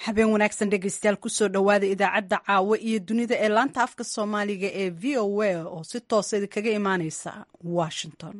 habeen wanaagsan dhegeystayaal kusoo dhowaada idaacadda caawo iyo dunida ee laanta afka soomaaliga ee v o a oo si toosa idinkaga imaaneysa washington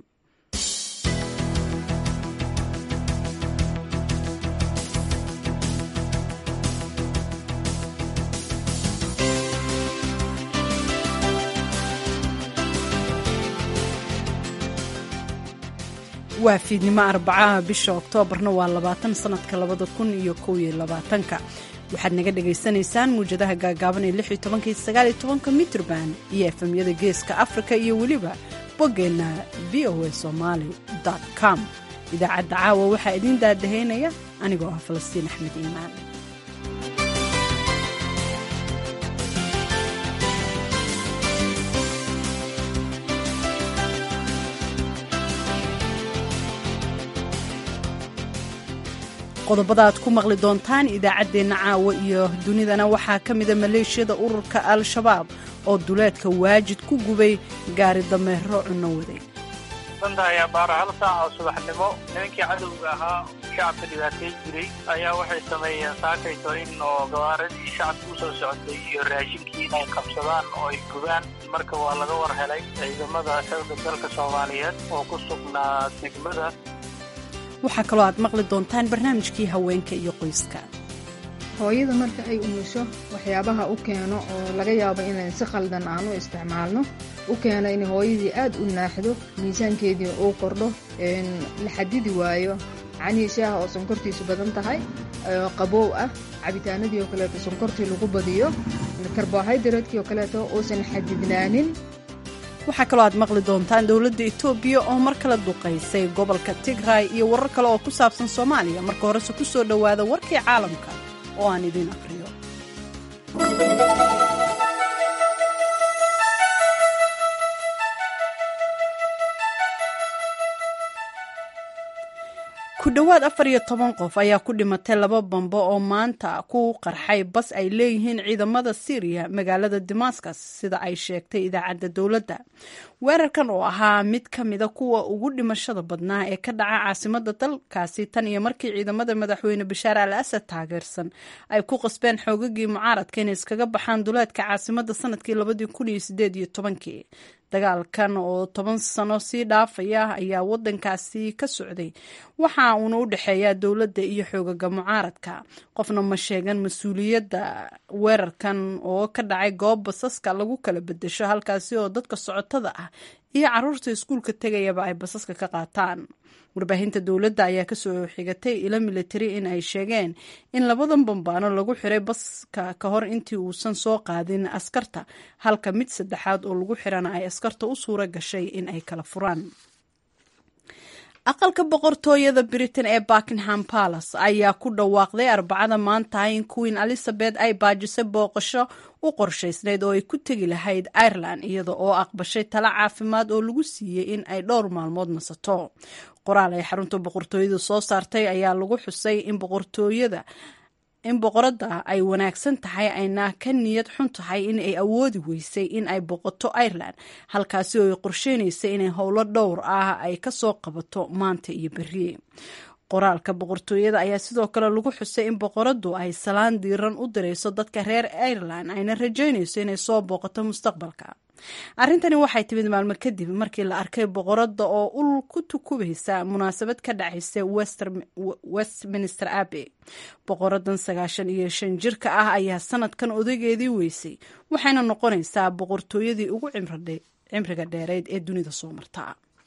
waa fiidnimo arbacaha bisha oktoobarna waa labaatan sanadka labada kun iyo kow iyo labaatanka waxaad naga dhagaysanaysaan muwjadaha gaagaaban ee lix iyo tobanka iyo sagaal iyo tobanka mitrban iyo efemyada geeska afrika iyo weliba boggeenna v o a somaali com idaacadda caawa waxaa idiin daadahaynaya anigoo ah falastiin axmed iimaan qodobada aad ku maqli doontaan idaacaddeenna caawa iyo dunidana waxaa ka mida maleeshiyada ururka al-shabaab oo duleedka waajid ku gubay gaari dameero cunno waday danta ayaa baara hal saac oo subaxnimo nimankii cadowga ahaa shacabka dhibaateyn jiray ayaa waxay sameeyeen saakayto in oo gabaaradii shacabka u soo socotay iyo raashinkii inay qabsadaan oo ay gubaan marka waa laga war helay ciidamada xooga dalka soomaaliyeed oo ku sugnaa degmada waxaa kaloo aad maqli doontaan barnaamijkii haweenka iyo qoyska hooyada marka ay umusho waxyaabaha u keeno oo laga yaabo inayn si khaldan aan u isticmaalno u keeno in hooyadii aad u naaxdo miisaankeedii uu kordho la xadidi waayo canii shaaha oo sonkortiisu badan tahay qaboow ah cabitaanadii oo kaleeto sonkortii lagu badiyo karbohaydareedkii oo kaleeto uusan xadidnaanin waxaa kaloo aad maqli doontaan dowladda etoobiya oo mar kale duqaysay gobolka tigray iyo warar kale oo ku saabsan soomaaliya marka horese ku soo dhowaada warkii caalamka oo aan idiin aqriyo ku dhowaad afar iyo toban qof ayaa ku dhimatay laba bambo oo maanta ku qarxay bas ay leeyihiin ciidamada syriya magaalada damascus sida ay sheegtay idaacadda dowladda weerarkan oo ahaa mid ka mida kuwa ugu dhimashada badnaa ee ka dhaca caasimada dalkaasi tan iyo markii ciidamada madaxweyne bashaar al asad taageersan ay ku qasbeen xoogagii mucaaradka inay iskaga baxaan duleedka caasimada sanadkii labadii kun iyo sideed iyo tobankii dagaalkan oo toban sano sii dhaafaya ayaa wadankaasi ka socday waxa uuna u dhexeeyaa dowladda iyo xoogaga mucaaradka qofna ma sheegan mas-uuliyadda weerarkan oo ka dhacay goob basaska lagu kala bedesho halkaasi oo dadka socotada ah iyo caruurta iskuulka tegayaba ay basaska ka qaataan warbaahinta dowladda ayaa kasoo xigatay ilo militari in ay sheegeen in labadan bambaano lagu xiray baska ka hor intii uusan soo qaadin askarta halka mid saddexaad oo lagu xirana ay askarta u suura gashay in ay kala furaan aqalka boqortooyada britain ee buckingham palace ayaa ku dhawaaqday arbacada maanta in queen elizabeth ay baajisay booqasho u qorshaysnayd oo ay ku tegi lahayd ireland iyada oo aqbashay talo caafimaad oo lagu siiyey in ay dhowr maalmood nasato qoraal ay xarunta boqortooyada soo saartay ayaa lagu xusay in boqortooyada in boqoradda ay wanaagsan tahay ayna ka niyad xun tahay in ay awoodi weysay in ay boqoto ireland halkaasi oo ay qorsheynaysay inay howlo dhowr ah ay kasoo qabato maanta iyo berri qoraalka boqortooyada ayaa sidoo kale lagu xusay in boqoraddu ay salaan diiran u dirayso dadka reer ireland ayna rajaynayso inay soo booqato mustaqbalka arrintani waxay timid maalmo kadib markii la arkay boqoradda oo ul ku tukubaysa munaasabad ka dhacaysa westminster abbey boqoradan sagaashan iyo shan jirka ah ayaa sanadkan odageedii weysay waxayna noqonaysaa boqortooyadii ugu cimriga dheereyd ee dunida soo marta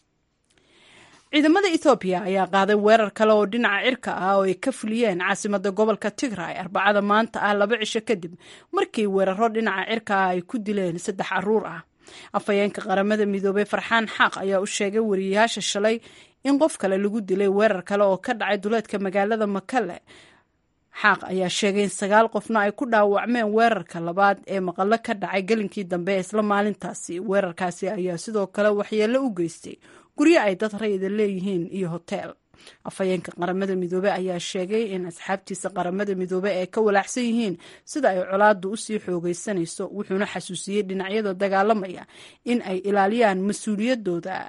ciidamada ethoobiya ayaa qaaday weerar kale oo dhinaca cirka ah oo ay ka fuliyeen caasimada gobolka tigray arbacada maanta ah laba cisho kadib markii weeraro dhinaca cirka ah ay ku dileen saddex caruur ah afhayeenka qaramada midoobey farxaan xaaq ayaa u sheegay wariyayaasha shalay in qof kale lagu dilay weerar kale oo ka dhacay duleedka magaalada makale xaaq ayaa sheegay in sagaal qofna ay ku dhaawacmeen weerarka labaad ee maqallo ka dhacay gelinkii dambe ee isla maalintaasi weerarkaasi ayaa sidoo kale waxyeello u geystay guryo ay dad rayida leeyihiin iyo hoteel afhayeenka qaramada midoobe ayaa sheegay in asxaabtiisa qaramada midoobe ay ka walaacsan yihiin sida ay colaaddu usii xoogaysanayso wuxuuna xasuusiyey dhinacyada dagaalamaya in ay ilaaliyaan mas-uuliyadooda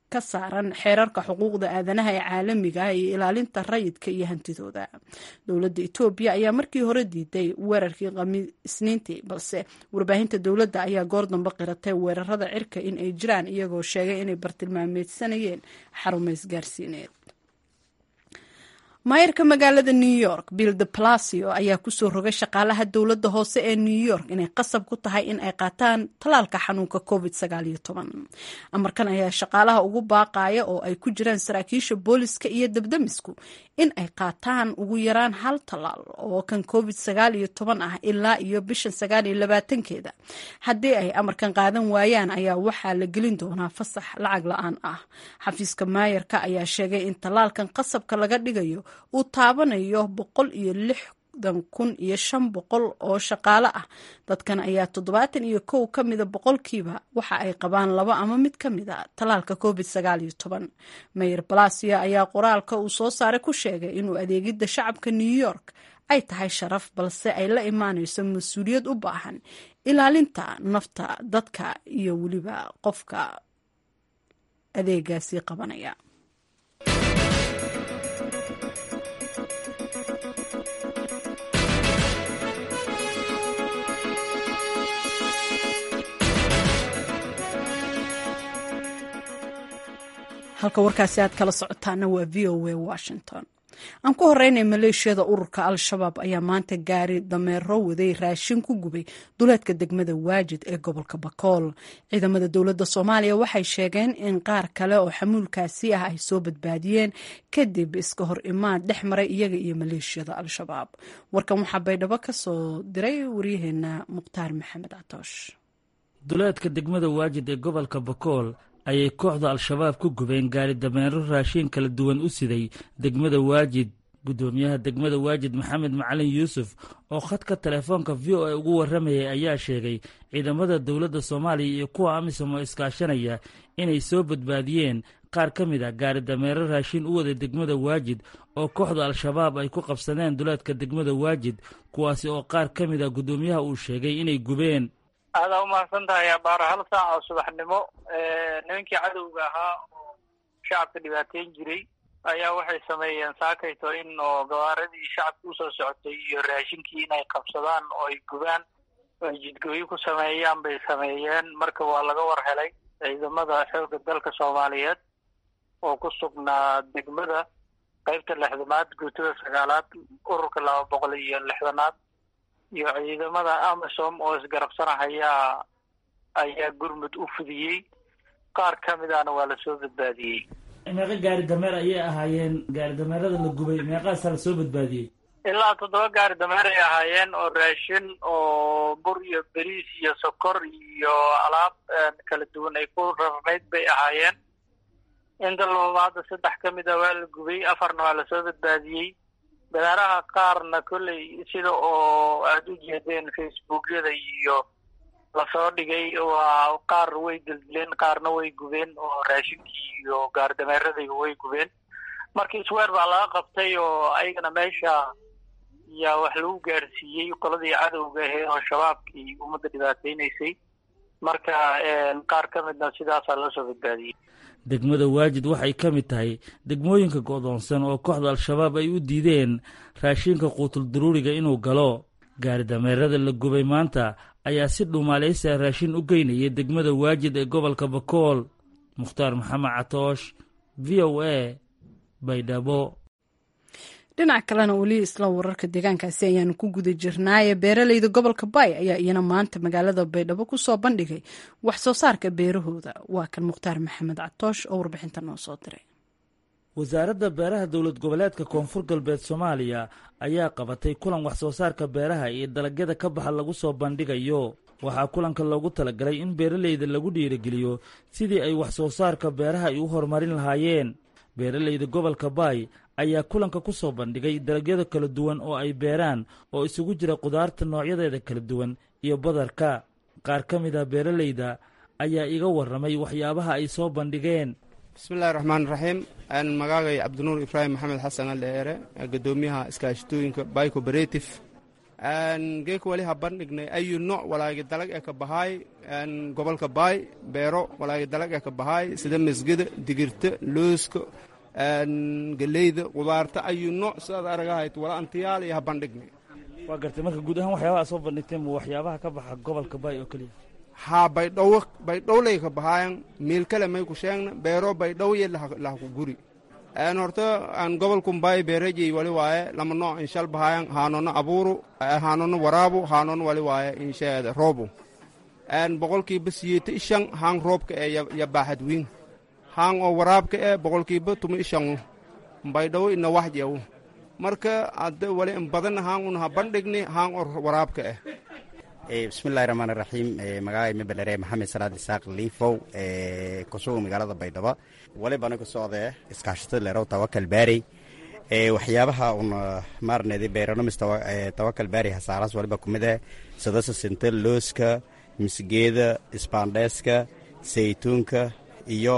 ka saaran xeerarka xuquuqda aadanaha ee caalamiga ah iyo ilaalinta rayidka iyo hantidooda dowladda etoobiya ayaa markii hore diiday weerarkii isniintii balse warbaahinta dowladda ayaa goor dambe qiratay weerarada cirka in ay jiraan iyagoo sheegay inay bartilmaameedsanayeen xarumo isgaarsiineed maayarka magaalada new york bill de palacio ayaa kusoo rogay shaqaalaha dowladda hoose ee new york inay qasab ku tahay in ay qaataan tallaalka xanuunka covid amarkan ayaa shaqaalaha ugu baaqaya oo ay ku jiraan saraakiisha booliska iyo debdemisku in ay qaataan ugu yaraan hal tallaal oo kan covid ah ilaa iyo bishan keeda haddii ay amarkan qaadan waayaan ayaa waxaa la gelin doonaa fasax lacag la-aan ah xafiiska maayarka ayaa sheegay in tallaalkan qasabka laga dhigayo uu taabanayo boqol iyo lixdan kun iyo shan boqol oo shaqaale ah dadkan ayaa toddobaatan iyo kow ka mida boqolkiiba waxa ay qabaan laba ama mid ka mid a tallaalka covid mayer balasia ayaa qoraalka uu soo saaray ku sheegay inuu adeegidda shacabka new york ay tahay sharaf balse ay la imaanayso mas-uuliyad u baahan ilaalinta nafta dadka iyo weliba qofka adeegaasi qabanaya halka warkaasi aad kala socotaana waa v o a washington aan ku horeynay maleeshiyada ururka al-shabaab ayaa maanta gaari dameero waday raashin ku gubay duleedka degmada waajid ee gobolka bakool ciidamada dowladda soomaaliya waxay sheegeen in qaar kale oo xamuulkaasi ah ay soo badbaadiyeen kadib iska hor imaad dhex maray iyaga iyo maleeshiyada al-shabaab warkan waxaa baydhabo ka soo diray waryaheena mukhtaar maxamed catoosh duleedka degmada waajid ee gobolka bakool ayay kooxda al-shabaab ku gubeen gaari dameero raashiin kala duwan u siday degmada waajid guddoomiyaha degmada waajid maxamed macalin yuusuf oo khadka telefoonka v o a ugu warramayay ayaa sheegay ciidamada dowladda soomaaliya iyo kuwa amisom oo iskaashanaya inay soo badbaadiyeen qaar ka mid a gaari dameero raashiin u waday degmada waajid oo kooxda al-shabaab ay ku qabsadeen duleedka degmada waajid kuwaasi oo qaar ka mid a guddoomiyaha uu sheegay inay gubeen aadaa umahadsan tahay abaara hal saac oo subaxnimo nimankii cadowga ahaa oo shacabka dhibaateyn jiray ayaa waxay sameeyeen saakayto in oo gabaaradii shacabka usoo socotay iyo raashinkii inay qabsadaan oo ay gubaan oo ay jidgooyo ku sameeyaan bay sameeyeen marka waa laga war helay ciidamada xoogga dalka soomaaliyeed oo ku sugnaa degmada qaybta lixdanaad guutada sagaalaad ururka laba boqol iyo lixdanaad iyo ciidamada amisom oo isgarabsanahayaa ayaa gurmud u fidiyey qaar ka midana waa lasoo badbaadiyey meeqa gaari dameer ayay ahaayeen gaari dameerada la gubay meeqaasaa lasoo badbaadiyey ilaa toddoba gaari dameer ay ahaayeen oo raashin oo bur iyo beriis iyo sokor iyo alaab kala duwan ay ku rarnayd bay ahaayeen inta lababaada saddex ka mid a waa la gubay afarna waa lasoo badbaadiyey dameeraha qaarna kolley sida oo aada u jeedeen facebookyada iyo lasoo dhigay waa qaar way dildileen qaarna way gubeen oo raashinkii iyo gaardameeradayba way gubeen marka isweer baa laga qabtay oo ayagana meesha yaa wax lagu gaarsiiyey qoladii cadowga ahee oo shabaabkii ummadda dhibaateynaysay marka qaar ka midna sidaasaa loo soo badbaadiyey degmada waajid waxay ka mid tahay degmooyinka go'doonsan oo kooxda al-shabaab ay u diideen raashinka quutul daruuriga inuu galo gaari dameerada la gubay maanta ayaa si dhuumaalaysa raashin u geynaya degmada waajid ee gobolka bakool mukhtaar maxamed catoosh v o a baydhabo dhinac kalena weli isla wararka deegaankaasi ayaanu ku guda jirnaaye beeraleyda gobolka baay ayaa iyana maanta magaalada baydhabo kusoo bandhigay wax soo saarka beerahooda waa kan mukhtaar maxamed catoosh oo warbixinta noo soo diray wasaaradda beeraha dowlad goboleedka koonfur galbeed soomaaliya ayaa qabatay kulan wax soo saarka beeraha iyo dalagyada ka baxa lagu soo bandhigayo waxaa kulanka loogu talagalay in beeraleyda lagu dhiirigeliyo sidii ay wax soo saarka beeraha ay u horumarin lahaayeen beeraleyda gobolka baay ayaa kulanka ku soo bandhigay dalagyada kala duwan oo ay beeraan oo isugu jira qudaarta noocyadeeda kala duwan iyo badarka qaar ka mid ah beeraleyda ayaa iga warramay waxyaabaha ay soo bandhigeen bismillahi raxmaan raxiim magaagay cabdinuur ibraahim maxamed xasan aldheere gadoomiyaha iskaashitooyinka bay cooperative geeka wali ha bandhignay ayu nooc walaagi dalag ee ka bahaay gobolka baay beero walaagi dalag ee ka bahaay sida masgada digirta looska geleyda qudaarta ayu nooc sidaad aragahayd wala antiyaal iyo ha bandhignay waa gartay marka guud ahaan waxyaabaha soo bandhigteen ma waxyaabaha ka baxa gobolka baay oo keliya haa baydhawo baydhowlay ka bahaayan miil kale may ku sheegna beero baydhowye laha ku guri horta aan gobolkun baay beerajey wali waaye lama nooc inshal bahaayan haanono abuuru haanono waraabu haanono wali waaye insheeda roobu boqolkiiba siyeeta ishan haan roobka ee ya baaxad wiin haan oo waraabka ee boqolkiiba tuma ishan baydhawo ina waxjew marka hadda wali in badan haan un ha bandhigni haan oo waraabka ah bismillahi raxmaan iraxiim magacay mebelere maxamed salaad isaaq liifow kusuga magaalada baydhabo walibana ku socdee iskaashatada leerow tawakal baarey waxyaabaha un maarneedi beeronomis tawakal baarey hasaaraas waliba kumid ah sadasa sinta looska misgeeda isbaandheeska saytuunka iyo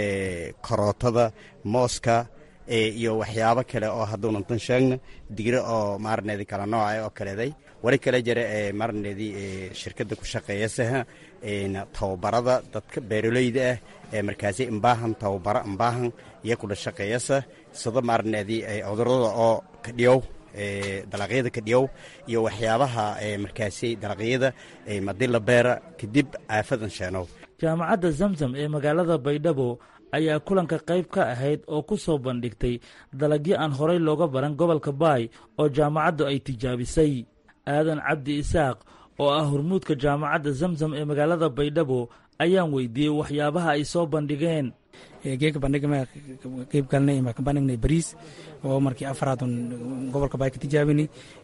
korootada mooska iyo waxyaabo kale oo hadduunantan sheegna digro oo maarneedi kala nooca oo kaleeday wali kale jira ee maarneedii shirkadda ku shaqeeyasaha tababarada dadka beeroleyda ah ee markaasi imbaahan tababaro imbaahan iyo kula shaqeeyasa sida maarneedii cudurada oo kadhiyow dalaqyada kadhiyow iyo waxyaabaha markaasi dalaqyada madila beera kadib aafadan sheenow jaamacadda zamzam ee magaalada baydhabo ayaa kulanka qayb ka ahayd oo ku soo bandhigtay dalagyo aan horay looga baran gobolka baay oo jaamacaddu ay tijaabisay aadan cabdi isaaq oo ah hormuudka jaamacadda zamzam ee magaalada baydhabo ayaan weydiiyey waxyaabaha ay soo bandhigeen geeka bandhigma qeyb galnay ma ka bandhignay bariis oo markii afraadun gobolka baay ka tijaabini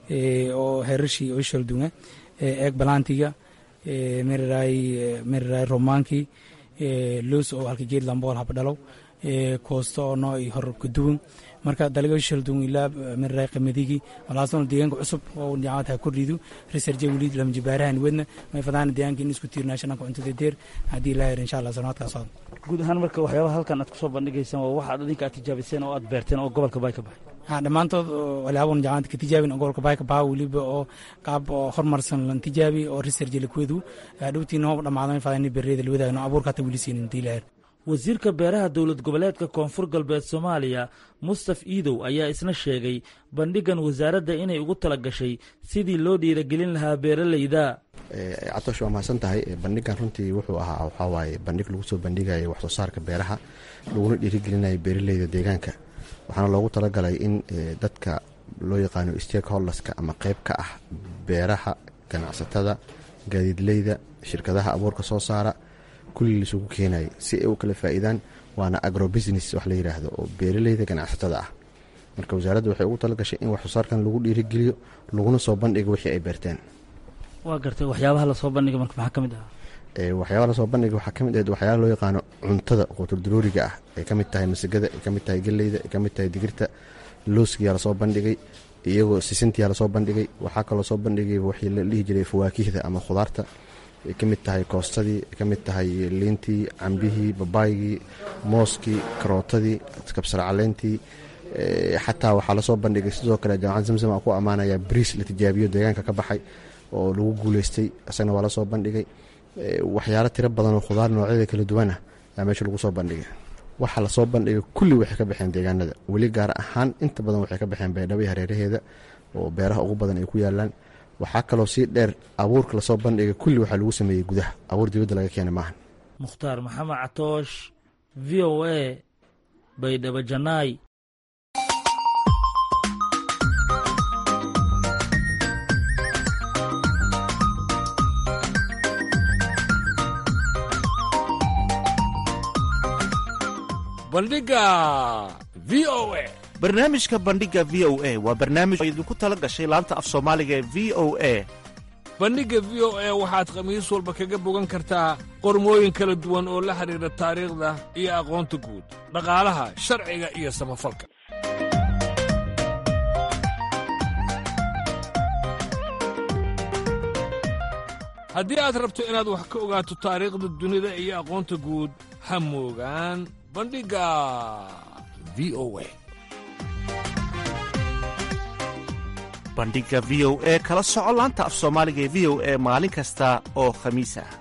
oo heerashii oo shaldunga eeg balaantiga meriray meriray romaankii loos oo halka geed lambool habdhalow koosto oo noo hor kaduwan marka dalaga shaldun ilaa meriray qamadigi walaasna deegaanka cusub oo jaamacad ha kordhidu research weli lama jibaarahan wedna may fadaan deegaanka in isku tiirnaashananka cuntada deer haddii ilaa insha allah sanaadkaas socda guud ahaan marka waxyaabaha halkan aad kusoo bandhigaysaan waa waxaad adinka aad tijaabiseen oo aad beerteen oo gobolka baay ka baxay ha dhammaantood walaaban jaamacad ka tijaabin oo gobolka baay ka baha weliba oo qaab oo horumarsan lan tijaabi oo research lakwedu dhowtiina hoob dhammaado may fadaan beereyda lawadaagno abuurka hata weli siinin diilaher wasiirka beeraha dowlad goboleedka koonfur galbeed soomaaliya mustaf iidow ayaa isna sheegay bandhigan wasaaradda inay ugu tala gashay sidii loo dhiiragelin lahaa beeraleyda catoosh waa mahadsan tahay bandhigan runtii wuxuu ahaa waxaa waaye bandhig lagu soo bandhigaya wax soo saarka beeraha laguna dhiirigelinaya beeraleyda deegaanka waxaana loogu talagalay in dadka loo yaqaano stakeholderska ama qeyb ka ah beeraha ganacsatada gaadiidleyda shirkadaha abuurka soo saara kulli laisugu keenayay si ay u kala faa'iidaan waana agrobusiness wax la yidhaahdo oo beeraleyda ganacsatada ah marka wasaaradda waxay ugu tala gashay in wax soo saarkan lagu dhiirigeliyo laguna soo bandhigo wixii ay beerteen waa gartay waxyaabaha lasoo bandhiga marka maxaa ka mid ah waxyaabaha lasoo bandhiga waxaa ka mid ahayd waxyaala loo yaqaano cuntada quuturdarooriga ah ay ka mid tahay masagada ay ka mid tahay geleyda ay ka mid tahay digirta looskiyaa lasoo bandhigay iyagoo sisintiyaa lasoo bandhigay waxaa kaloo soo bandhigay waxii la dhihi jiray fawaakihda ama khudaarta ay ka mid tahay koostadii ay ka mid tahay liintii cambihii babaygii mooskii karootadii kabsar caleentii xataa waxaa lasoo bandhigay sidoo kale jaamacad zamzam aan ku ammaanaya bariis la tijaabiyo deegaanka ka baxay oo lagu guuleystay isagana waa lasoo bandhigay waxyaalo tiro badan oo khudaar noocyada kala duwanah ayaa meesha lagu soo bandhigay waxaa lasoo bandhigay kulli waxay ka baxeen deegaanada weli gaar ahaan inta badan waxay ka baxeen baydhabo hareeraheeda oo beeraha ugu badan ay ku yaalaan waxaa kaloo sii dheer abuurka lasoo bandhigay kulli waxaa lagu sameeyey gudaha abuur dibadda laga keena maahan mukhtaar maxamed catoosh v o a baydhabo janaay bandhiga v o a barnaamijka bandhiga v o a waa barnaamij oo idinku tala gashay laanta af soomaaliga ee v o a bandhigga v o a waxaad khamiis walba kaga bogan kartaa qormooyin kala duwan oo la xidhiidha taariikhda iyo aqoonta guud dhaqaalaha sharciga iyo samafalka haddii aad rabto inaad wax ka ogaato taariikhda dunida iyo aqoonta guud ha moogaan bandhigga v o a bandhiga v o e kala soco laanta af soomaaliga ee v o e maalin kasta oo khamiis ah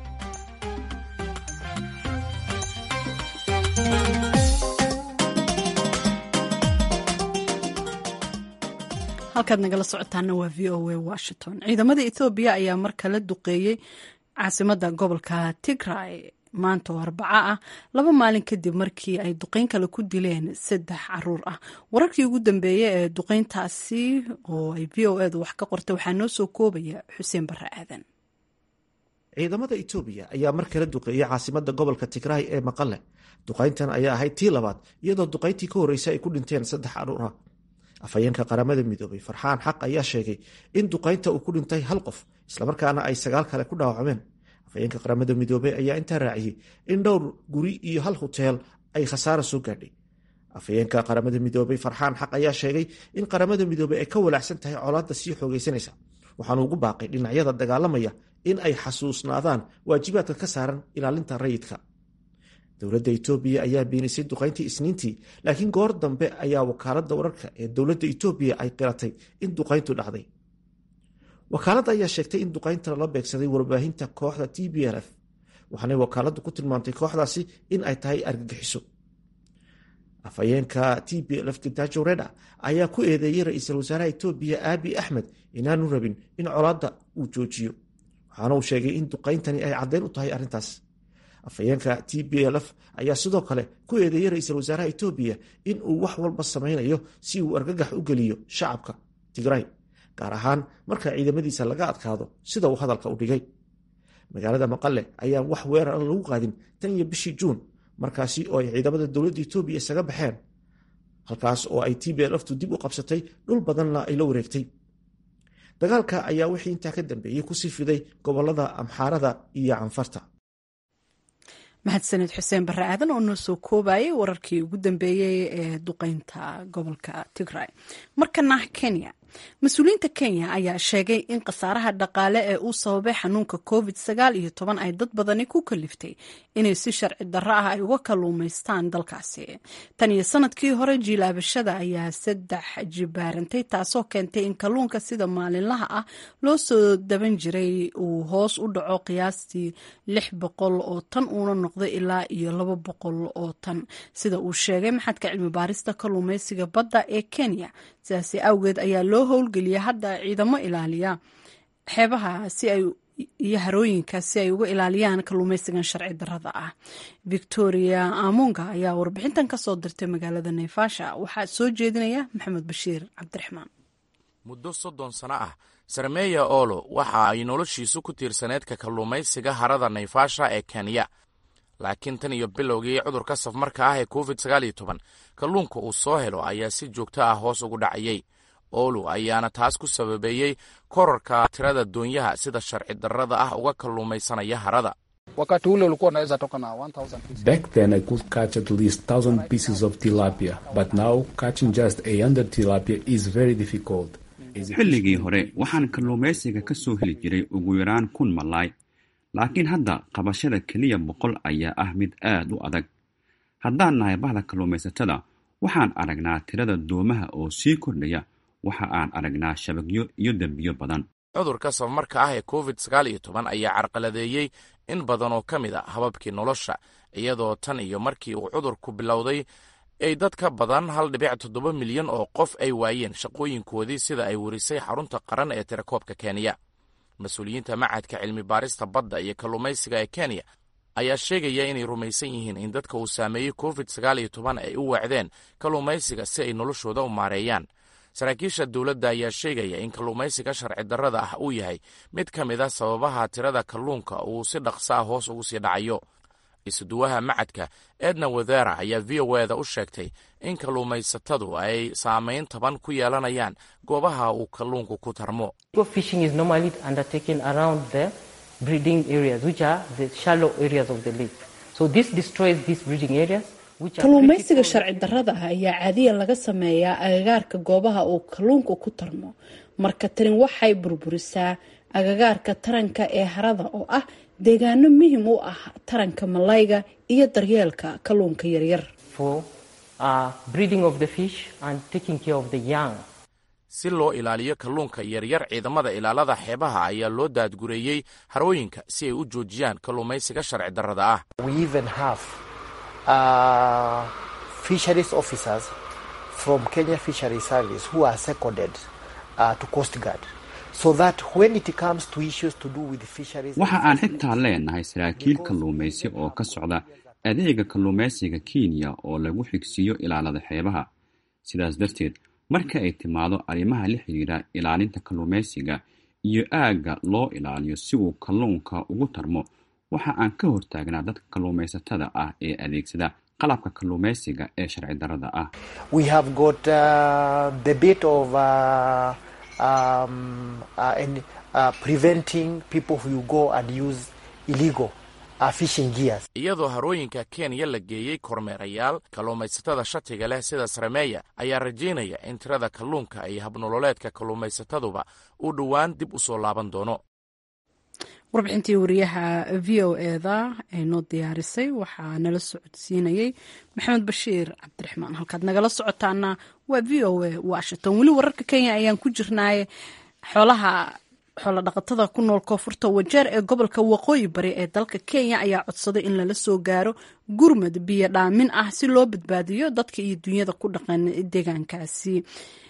halkaad nagala socotaana waa v o a washington ciidamada ethoobiya ayaa mar kale duqeeyey caasimada gobolka tigray maanta oo arbaco ah laba maalin kadib markii ay duqeyn kale ku dileen saddex caruur ah wararkii ugu dambeeyey ee duqeyntaasi oo ay v o edu wax ka qortay waxaa noo soo koobaya xuseen barre aadan ciidamada etoobiya ayaa mar kale duqeeyey caasimada gobolka tigraay ee maqale duqayntan ayaa ahayd tii labaad iyadoo duqayntii ka horreysay ay ku dhinteen saddex caruur ah afhayeenka qaramada midoobay farxaan xaq ayaa sheegay in duqaynta uu ku dhintay hal qof islamarkaana ay sagaal kale ku dhaawacmeen afhayeenka qaramada midoobey ayaa intaa raaciyey in dhowr guri iyo hal huteel ay khasaara soo gaadhay afhayeenka qaramada midoobey farxaan xaq ayaa sheegay in qaramada midoobey ay ka walaacsan tahay colaadda sii xoogaysanaysa waxaanu ugu baaqay dhinacyada dagaalamaya in ay xasuusnaadaan waajibaadka ka saaran ilaalinta rayidka dowladda etoobiya ayaa beenisay duqayntii isniintii laakiin goor dambe ayaa wakaaladda wararka ee dowladda etoobiya ay qiratay in duqayntu dhacday wakaaladda ayaa sheegtay in duqaynta lala beegsaday warbaahinta kooxda t b l f waxaanay wakaaladdu ku tilmaamtay kooxdaasi in ay tahay argagixiso afhayeenka t b l f gitajo reda ayaa ku eedeeyey ra-iisul wasaaraha etoobiya aabi axmed inaanu rabin in colaadda uu joojiyo waxaana uu sheegay in duqayntani ay caddeyn u tahay arrintaas afhayeenka t b l f ayaa sidoo kale ku eedeeyey ra-iisul wasaaraha etoobiya in uu wax walba samaynayo si uu argagax u geliyo shacabka tigray gaar ahaan marka ciidamadiisa laga adkaado sida uu hadalka u dhigay magaalada maqale ayaan wax weerar lagu qaadin tan iyo bishii juun markaasi oo ay ciidamada dowladda etoobiya isaga baxeen halkaas oo ay t b l ftu dib u qabsatay dhul badanna ay la wareegtay dagaalka ayaa wixii intaa ka dambeeyey kusii fiday gobolada amxaarada iyo canfarta mahadsaned xuseen barre aadan oo noo soo koobayay wararkii ugu dambeeyey ee duqeynta gobolka tigray markana kenya mas-uuliyiinta kenya ayaa sheegay in khasaaraha dhaqaale ee uu sababay xanuunka covid sagaal iyo toban ay dad badani ku kaliftay inay si sharci darro ah ay uga kalluumaystaan dalkaasi tan iyo sanadkii hore jiilaabashada ayaa saddex jibaarantay taasoo keentay in kalluunka sida maalinlaha ah loo soo daban jiray uu hoos u dhaco qiyaastii lix boqol oo tan uuna noqday ilaa iyo laba boqol oo tan sida uu sheegay maxadka cilmi baarista kalluumaysiga badda ee kenya sidaasi awgeed ayaa loo howlgeliya hadda ciidamo ilaaliya xeebaha si ay iyo harooyinka si ay uga ilaaliyaan kalluumaysigan sharci darrada ah victoria amunga ayaa warbixintan ka soo dirtay magaalada naivasha waxaa soo jeedinaya maxamed bashiir cabdiraxmaan muddo soddon sano ah sarmeya olo waxa ay noloshiisu ku tiirsaneed ka kalluumaysiga harada naivasha ee kenya laakiin tan iyo bilowgii cudurka safmarka ah ee covid sagaal iyo toban kalluunka uu soo helo ayaa si joogto ah hoos ugu dhacayey olu ayaana taas ku sababeeyey korarka tirada doonyaha sida sharci darrada ah uga kalluumaysanaya harada wakati ule ulikuwa unaweza toka na 1000 pieces. Back then I could catch at least 1000 pieces of tilapia, but now catching just 100 tilapia is very difficult. xilligii hore waxaan kalluumaysiga ka soo heli jiray ugu yaraan kun malaay laakiin hadda qabashada keliya boqol ayaa ah mid aad u adag haddaan nahay bahda kalluumaysatada waxaan aragnaa tirada doomaha oo sii kordhaya waxa aan aragnaa shabagyo iyo dembiyo badan cudurka safmarka ah ee covid sagaal iyo toban ayaa carqaladeeyey in badan oo ka mid a hababkii nolosha iyadoo tan iyo markii uu cudurku bilowday ay dad ka badan hal dhibic toddoba milyan oo qof ay waayeen shaqooyinkoodii sida ay warisay xarunta qaran ee tirakoobka kenya mas-uuliyiinta macadka cilmi baarista badda iyo kalluumaysiga ee kenya ayaa sheegaya inay rumaysan yihiin in dadka uu saameeyey covid sagaal iyo toban ay u weecdeen kalluumaysiga si ay noloshooda u maareeyaan saraakiisha dowladda ayaa sheegaya in kalluumaysiga sharci darrada ah uu yahay mid ka mid a sababaha tirada kalluunka uu si dhaqso ah hoos ugu sii dhacayo isuduwaha macadka edna wadera ayaa v o eda u sheegtay in kalluumaysatadu ay saameyn taban ku yeelanayaan goobaha uu kalluunku ku tarmo kalluumaysiga sharci darrada ah ayaa caadiya laga sameeyaa agagaarka goobaha uu kalluunku ku tarmo marka tani waxay burburisaa agagaarka taranka ee harada oo ah deegaano muhim u ah taranka malayga iyo daryeelka kalluunka yaryar si loo ilaaliyo kalluunka yaryar ciidamada ilaalada xeebaha ayaa loo daadgureeyey harooyinka si ay u joojiyaan kalluumaysiga sharci darrada ah waxa aan xitaa leenahay saraakiil kalluumaysi oo ka socda adeega kalluumaysiga kenya oo lagu xigsiiyo ilaalada xeebaha sidaas darteed marka ay timaado arrimaha la xidhiira ilaalinta kalluumaysiga iyo aagga loo ilaaliyo si uu kalluunka ugu tarmo waxa aan ka hortaagnaa dadka kalluumaysatada ah ee adeegsada qalabka kalluumaysiga ee sharci darrada ah iyadoo harooyinka kenya la geeyey kormeerayaal kalluumaysatada shatiga leh sida sarameeya ayaa rajaynaya in tirada kalluunka iyo habnololeedka kalluumaysataduba uu dhowaan dib u soo laaban doono warbixintii wariyaha v o eda ee noo diyaarisay waxaa nala socodsiinayey maxamed bashiir cabdiraxmaan halkaad nagala socotaana waa v o a washington weli wararka kenya ayaan ku jirnaaye xoolaha xoola dhaqatada ku nool koonfurta wajeer ee gobolka waqooyi bari ee dalka kenya ayaa codsaday in lala soo gaaro gurmad biyo dhaamin ah si loo badbaadiyo dadka iyo dunyada ku dhaqan deegaankaasi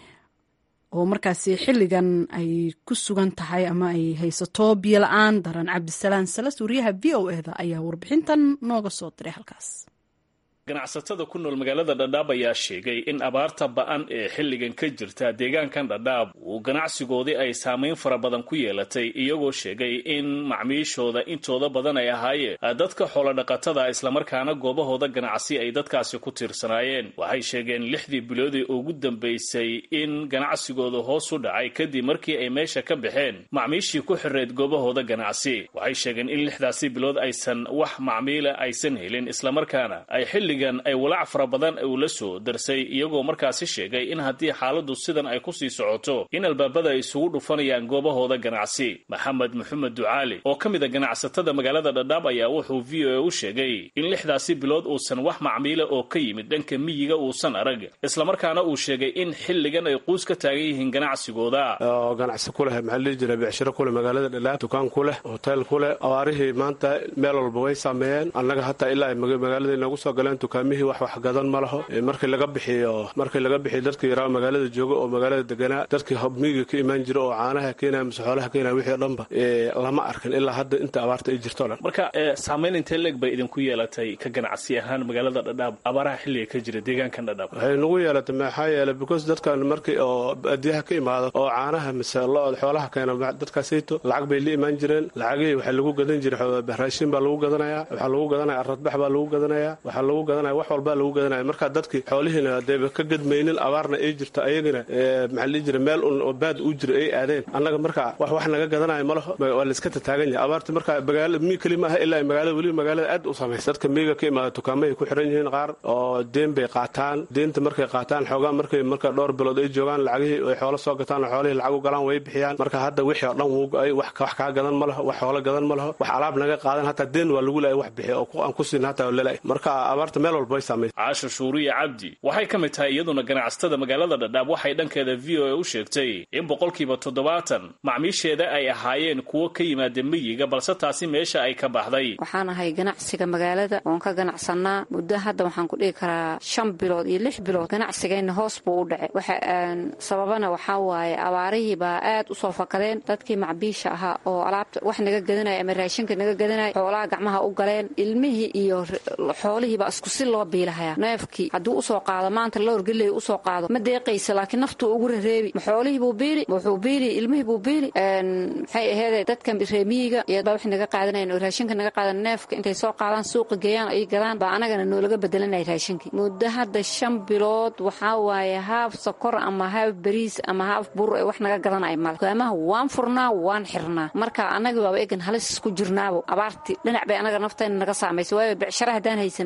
oo markaasi xilligan ay ku sugan tahay ama ay haysato biyo la-aan daran cabdisalaan salas wariyaha v o eda ayaa warbixintan nooga soo diray halkaas ganacsatada ku nool magaalada dhadhaab ayaa sheegay in abaarta ba-an ee xilligan ka jirta deegaankan dhadhaab uu ganacsigoodii ay saamayn fara badan ku yeelatay iyagoo sheegay in macmiishooda intooda badan ay ahaayeen dadka xoolodhaqatada islamarkaana goobahooda ganacsi ay dadkaasi ku tiirsanaayeen waxay sheegeen lixdii biloodii ugu dambaysay in ganacsigooda hoos u dhacay kadib markii ay meesha ka baxeen macmiishii ku xireed goobahooda ganacsi waxay sheegeen in lixdaasi bilood aysan wax macmiila aysan helin islamarkaana ay xilli ay walaac fara badan uu la soo darsay iyagoo markaasi sheegay in haddii xaaladdu sidan ay ku sii socoto in albaabada ay isugu dhufanayaan goobahooda ganacsi maxamed maxamed ducaali oo ka mid a ganacsatada magaalada dhadhaab ayaa wuxuu v o a u sheegay in lixdaasi bilood uusan wax macmiila oo ka yimid dhanka miyiga uusan arag islamarkaana uu sheegay in xilligan ay quus ka taagan yihiin ganacsigooda oo ganacsi ku leh maxaa lihi jira becshiro kuleh magaalada dhadhaab dukaan ku leh hotel ku leh abaarihii maanta meel walba way saameeyeen annaga hataa ilaa ay magaalada inoogu soo galeen dukaamihii wax wax gadan ma laho markii laga bixiyo markii laga bixiyo dadkii yaraa magaalada jooga oo magaalada deganaa dadkii miyiga ka imaan jira oo caanaha keenaya mise xoolaha keenaya wixii o dhanba lama arkin ilaa hadda inta abaarta ay jirto dhan marka saamayn intee leeg bay idinku yeelatay ka ganacsi ahaan magaalada dhadhaab abaaraha xilliga ka jira deegaankan dhadhaab waxay nagu yeelatay maxaa yeelay because dadkan markii oo baadiyaha ka imaado oo caanaha mise lo-od xoolaha keena dadkaasayto lacag bay la imaan jireen lacagihii waxaa lagu gadan jiray raashin baa lagu gadanaya waxaa lagu gadanaya aradbax baa lagu gadanaya waxaa lagu gadanaya wax walbaa lagu gadanaya marka dadkii xoolihiina deeba ka gadmaynin abaarna ay jirto ayagana maxaa lii jira meel un oo baad u jira ay aadeen annaga marka wax wax naga gadanayo ma laho waa layska tataagan yahay abaarta marka magaala mi keli maaha ilaa magaalada weliba magaalada aad u samaysa dadka miyiga ka imaada dukaamahay ku xiran yihiin qaar oo deen bay qaataan deenta markay qaataan xoogaa markay marka dhowr bilood ay joogaan lacagihii ay xoolo soo gataan oo xoolihii lacag u galaan way bixiyaan marka hadda wixii oo dhan wuu go-ay wax kaa gadan ma laho wax xoolo gadan ma laho wax alaab naga qaadan hataa deen waa lagu leeyahay wax bixiya oo aan ku siin hataa lelay marka abaarta meel walba way saamaysa caasha shuuriya cabdi waxay ka mid tahay iyaduna ganacsatada magaalada dhadhaab waxay dhankeeda v o a u sheegtay in boqolkiiba toddobaatan macmiisheeda ay ahaayeen kuwo ka yimaada miyiga balse taasi meesha ay ka baxday waxaan ahay ganacsiga magaalada oon ka ganacsanaa muddo hadda waxaan ku dhihi karaa shan bilood iyo lix bilood ganacsigayna hoos buu u dhacay waxa sababana waxaa waaye abaarihii baa aad usoo fakadeen dadkii macbiisha ahaa oo alaabta wax naga gadanaya ama raashinka naga gadanaya xoolaha gacmaha u galeen ilmihii iyo xoolihiibaa isku si loo biilahaya neefkii hadduu usoo qaado maanta loorgeley usoo qaado ma deeqaysa laakiin naftuu ugu rareebi ma xoolihiibuu biili wuxuu biili ilmihiibuu biili maxay aheede dadkan reemiyiga iyadbaa wax naga qaadanayan oo raashinka naga qaadan neefka intay soo qaadaan suuqa geeyaan ay gadaan baa anagana noolaga bedelanaya raashinkii muddo hadda shan bilood waxaa waaye haaf sokor ama haaf bariis ama haaf bur ee wax naga gadanaya male dukaamaha waan furnaa waan xirnaa marka anagi waaba egan halis isku jirnaabo abaartii dhinac bay anaga naftayna naga saamaysa waayo becshara haddaan haysanay oo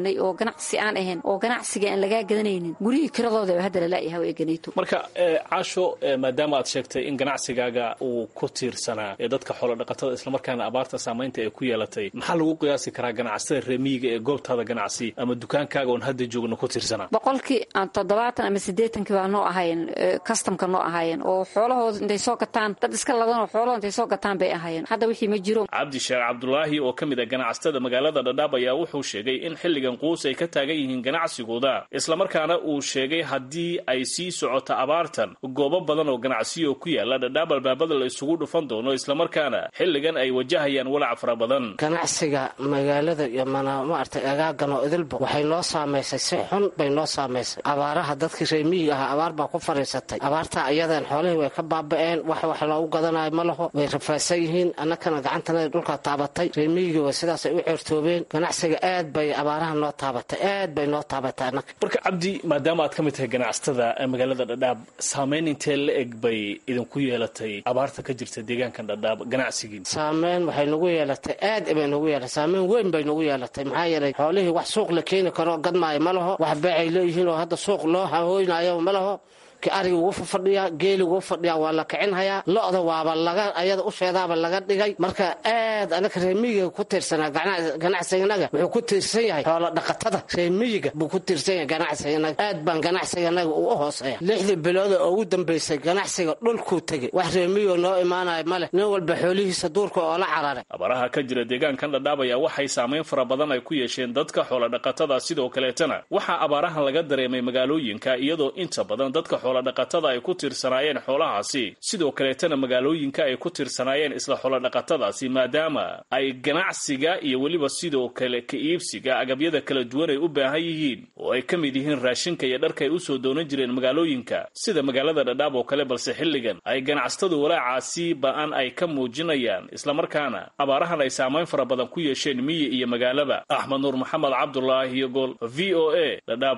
ganacsi aan ahayn oo ganacsiga aan lagaa gadanaynin gurihii kiradooda hadda lala'yaha waa eganayto marka caasho maadaama aad sheegtay in ganacsigaaga uu ku tiirsanaa ee dadka xoolodhaqatada islamarkaana abaarta saamaynta ay ku yeelatay maxaa lagu qiyaasi karaa ganacsatada reemiyiga ee goobtaada ganacsi ama dukaankaaga oon hadda joogno ku tiirsanaa boqolkii aan toddobaatan ama siddeetankii baa noo ahaayeen kastamka noo ahaayeen oo xoolahooda intay soo gataan dad iska ladanoo xoolahooda intay soo gataan bay ahaayeen hadda wixii ma jiro cabdi sheekh cabdulaahi oo ka mid a ganacsatada magaalada dhadhaab ayaa wuxuu sheegay in xilligan quus ay ka taagan yihiin ganacsigooda islamarkaana uu sheegay haddii ay sii socoto abaartan goobo badan oo ganacsiyo ku yaala dhadhaab albaabada la isugu dhufan doono islamarkaana xilligan ay wajahayaan walac fara badan ganacsiga magaalada iyo mana maaragtay agaagan oo idilba waxay noo saamaysay si xun bay noo saamaysay abaaraha dadkii reemiyiga ahaa abaar baa ku fadhiisatay abaartaa iyadan xoolihii way ka baaba'een wax wax loogu gadanayo ma laho way rafaadsan yihiin annakana gacantana dhulkaa taabatay reemiyigii way sidaasay u ceertoobeen ganacsiga aad bay abaaraha noo taabatay aad bay noo taabatay annaka marka cabdi maadaama aad ka mid tahay ganacsatada magaalada dhadhaab saamayn intee la eg bay idinku yeelatay abaarta ka jirta deegaankan dhadhaab ganacsigiin saameyn waxay nagu yeelatay aad bay nagu yeelatay saameyn weyn bay nagu yeelatay maxaa yeelay xoolihii wax suuq la keeni karo gadmaayo ma laho wax beecay leeyihiin oo hadda suuq loo hahooynayo ma laho ki ariga ugu fadhiyaa geeli ugu fadhiyaa waa la kicinhayaa lo-da waaba laga ayada usheedaaba laga dhigay marka aad anaka reemiyiga ku tiirsanaa ganacsiganaga wuxuu ku tiirsan yahay xoolo dhaqatada reemiyiga buu ku tiirsan yahay ganacsiganaga aad baan ganacsiganaga uu u hooseeya lixdii bilood oo ugu dambaysay ganacsiga dhulkuu tegey wax reemiyiga noo imaanaya male nin walba xoolihiisa duurka oo la cararay abaraha ka jira deegaankan dhadhaab ayaa waxay saamayn fara badan ay ku yeesheen dadka xoolodhaqatada sidoo kaleetana waxaa abaarahan laga dareemay magaalooyinka iyadoo inta badan dadka xoolodhaqatada ay ku tiirsanaayeen xoolahaasi sidoo kaleetana magaalooyinka ay ku tiirsanaayeen isla xoolodhaqatadaasi maadaama ay ganacsiga iyo weliba sidoo kale ka iibsiga agabyada kala duwan ay u baahan yihiin oo ay ka mid yihiin raashinka iyo dharka ay usoo doonan jireen magaalooyinka sida magaalada dhadhaab oo kale balse xilligan ay ganacsatadu walaacaasi ba-an ay ka muujinayaan islamarkaana abaarahan ay saamayn fara badan ku yeesheen miyi iyo magaalaba axmed nuur maxamed cabdulaahi iyo gool v o a dhadhaab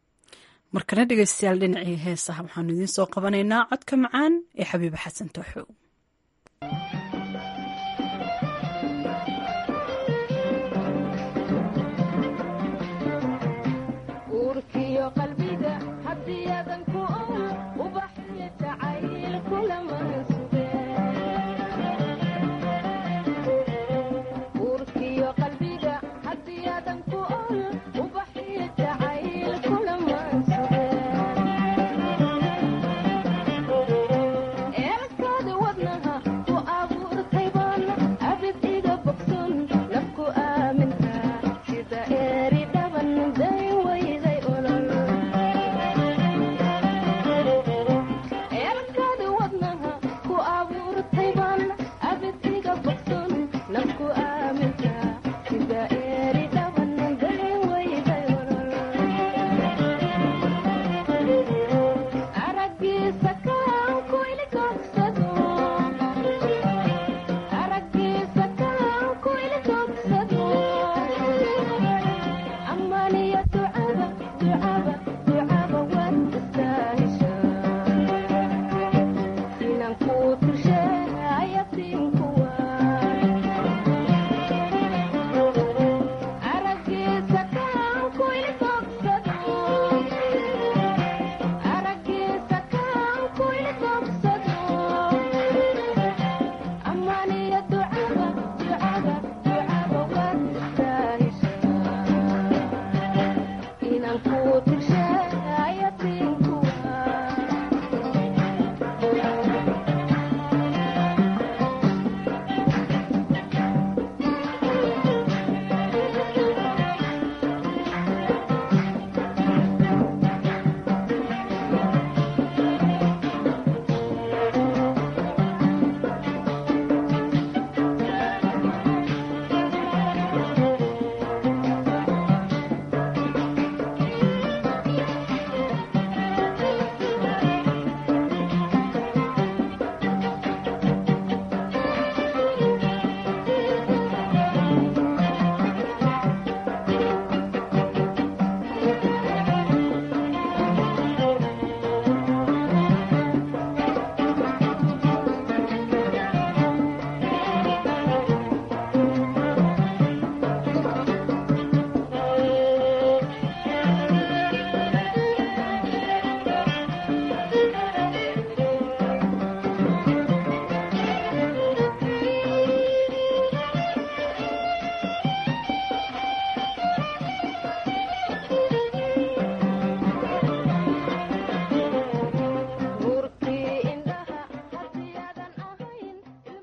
markana dhegaystayaal dhinacii heesaha waxaanu idiin soo qabanaynaa codka macaan ee xabiiba xasan tooxow Elkada wadnaha ku abu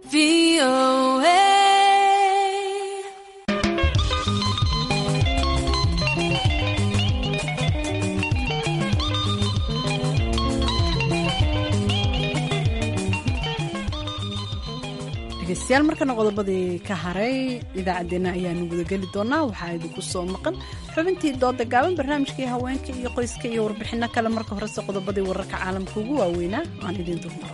dhegeystayaal markana qodobadii ka haray idaacaddeenna ayaanu gudageli doonaa waxaa idinku soo maqan xubintii dooda gaaban barnaamijkii haweenka iyo qoyska iyo warbixinno kale marka horese qodobadii wararka caalamka ugu waaweynaa aan idiin dulmaro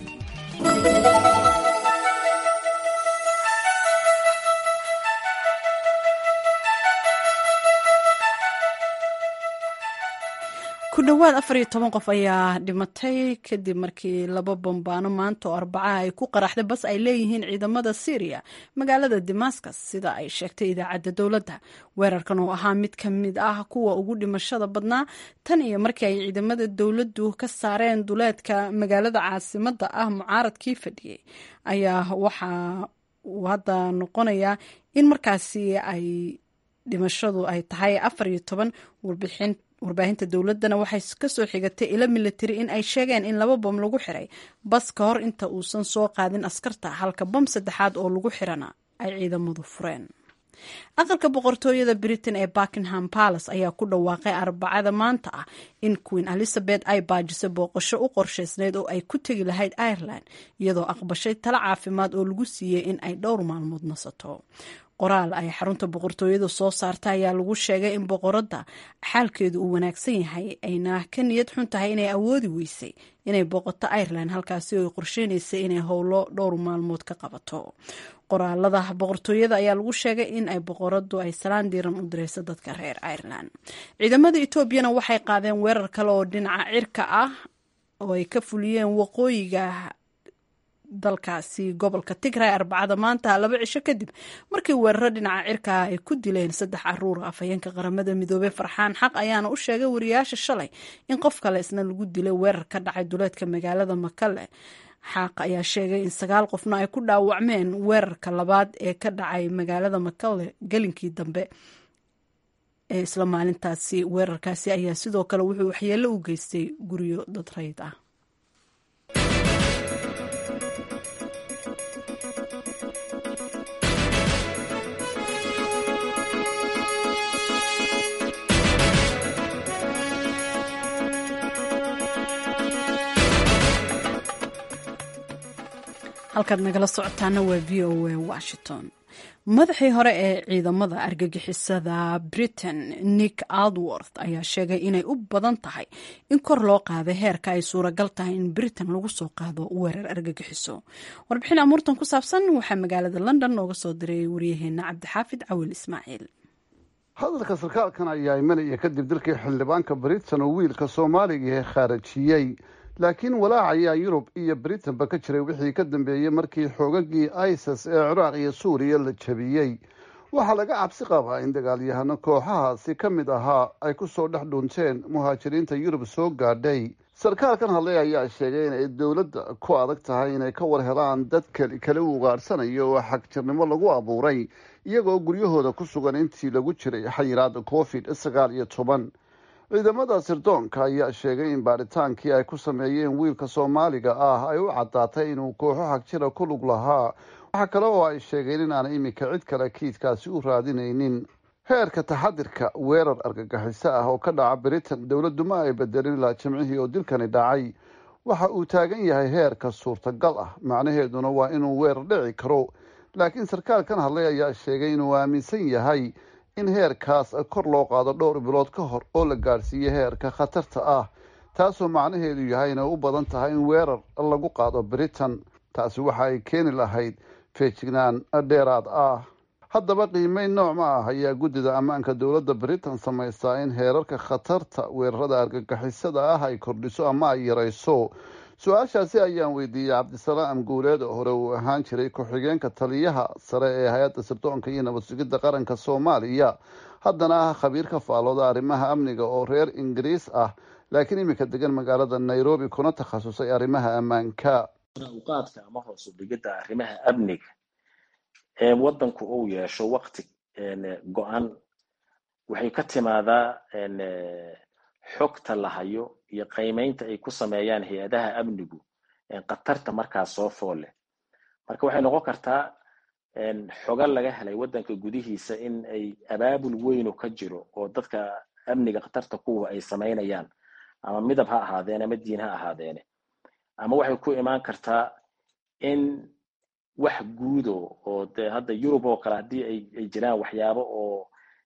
ku dhowaad afar iyo toban qof ayaa dhimatay kadib markii laba bambaano maanta oo arbacaha ay ku qaraxday bas ay leeyihiin ciidamada syriya magaalada damascus sida ay sheegtay idaacadda dowladda weerarkan oo ahaa mid ka mid ah kuwa ugu dhimashada badnaa tan iyo markii ay ciidamada dowladdu ka saareen duleedka magaalada caasimadda ah mucaaradkii fadhiyey ayaa waxa uu hadda noqonayaa in markaasi ay dhimashadu ay tahay afar iyo toban warbixin warbaahinta dowladdana waxay kasoo xigatay ilo military in ay sheegeen in laba bom lagu xiray bas ka hor inta uusan soo qaadin askarta halka bom saddexaad oo lagu xirana ay ciidamadu fureen aqalka boqortooyada britain ee buckingham palace ayaa ku dhawaaqay arbacada maanta ah in queen elizabeth ay baajisay booqasho u qorshaysneyd oo ay ku tegi lahayd ireland iyadoo aqbashay talo caafimaad oo lagu siiyey in ay dhowr maalmood nasato qoraal ay xarunta boqortooyada soo saarta ayaa lagu sheegay in boqoradda xaalkeedu uu wanaagsan yahay ayna ka niyad xun tahay inay awoodi weysay inay booqato ireland halkaasi oo ay qorsheynaysay inay howlo dhowr maalmood ka qabato qoraalada boqortooyada ayaa lagu sheegay in ay boqoradu ay salaan diiran u direyso dadka reer ireland ciidamada etoobiyana waxay qaadeen weerar kale oo dhinaca cirka ah oo ay ka fuliyeen waqooyiga dalkaasi gobolka tigray arbacada maanta laba cisho kadib markii weeraro dhinaca cirkaa ay ku dileen saddex caruur afhayeenka qaramada midoobey farxaan xaq ayaana u sheegay wariyaasha shalay in qof kale isna lagu dilay weerar ka dhacay duleedka magaalada makale xaaq ayaa sheegay in sagaal qofna ay ku dhaawacmeen weerarka labaad ee ka dhacay magaalada makale gelinkii dambe ee isla maalintaasi weerarkaasi ayaa sidoo kale wuxuu waxyeelo u geystay guryo dad rayd ah halkaad nagala socotaana waa v o a washington madaxii hore ee ciidamada argagixisada britain nick aldworth ayaa sheegay inay u badan tahay in kor loo qaaday heerka ay suuragal tahay in britain lagu soo qaado weerar argagixiso warbixin amuurtan ku saabsan waxaa magaalada london nooga soo diray waryaheena cabdixaafid cawil ismaaciil hadalka sarkaalkan ayaa imanaya kadib dalkii xildhibaanka britain oo wiilka soomaaliga ee khaarajiyey laakiin walaac ayaa yurub iyo britanba ka jiray wixii ka dambeeyey markii xoogagii isis ee ciraaq iyo suuriya la jabiyey waxaa laga cabsi qabaa in dagaalyahano kooxahaasi ka mid ahaa ay ku soo dhex dhunteen muhaajiriinta yurub soo gaadhay sarkaalkan hadlay ayaa sheegay inay dowladda ku adag tahay inay ka war helaan dad keli kale u ugaadhsanayo oo xagjirnimo lagu abuuray iyagoo guryahooda ku sugan intii lagu jiray xayiraada covid sagaal iyo toban ciidamada sirdoonka ayaa sheegay in baadhitaankii ay ku sameeyeen wiilka soomaaliga ah ay u caddaatay inuu kooxo xagjira ku lug lahaa waxaa kale oo ay sheegeen in aan iminka cid kale kiidkaasi u raadinaynin heerka taxadirka weerar argagixiso ah oo ka dhaca britain dowladdu ma ay bedelin ilaa jimcihii oo dilkani dhacay waxa uu taagan yahay heerka suurtagal ah macnaheeduna waa inuu weerar dhici karo laakiin sarkaalkan hadlay ayaa sheegay inuu aaminsan yahay in heerkaas kor loo qaado dhowr bilood ka hor oo la gaadhsiiyo heerka khatarta ah taasoo macnaheedu yahay inay u badan tahay in weerar lagu qaado britain taasi waxa ay keeni lahayd feejignaan dheeraad ah haddaba qiimeyn nooc ma ah ayaa guddida ammaanka dowladda britain samaysaa in heerarka khatarta weerarada argagixisada ah ay kordhiso ama ay yarayso su-aashaasi ayaan weydiiyey cabdisalaam guuleed oo hore uu ahaan jiray ku-xigeenka taliyaha sare ee hay-adda sirdoonka iyo nabad sugidda qaranka soomaaliya haddana ah khabiir ka faalooda arrimaha amniga oo reer ingiriis ah laakiin iminka degan magaalada nairobi kuna takhasusay arrimaha ammaanka uqaadka ama hoos u dhigidda arrimaha amniga ee waddanku uu yeesho wakti go-an waxay ka timaadaa xogta la hayo iyo qiimeynta ay ku sameeyaan hay-adaha amnigu khatarta markaas soo fool leh marka waxay noqon kartaa xoga laga helay waddanka gudihiisa in ay abaabul weynu ka jiro oo dadka amniga khatarta kuwa ay samaynayaan ama midab ha ahaadeene ama diin ha ahaadeene ama waxay ku imaan kartaa in wax guudo oo de hadda yurub oo kale haddii ay jiraan waxyaabo oo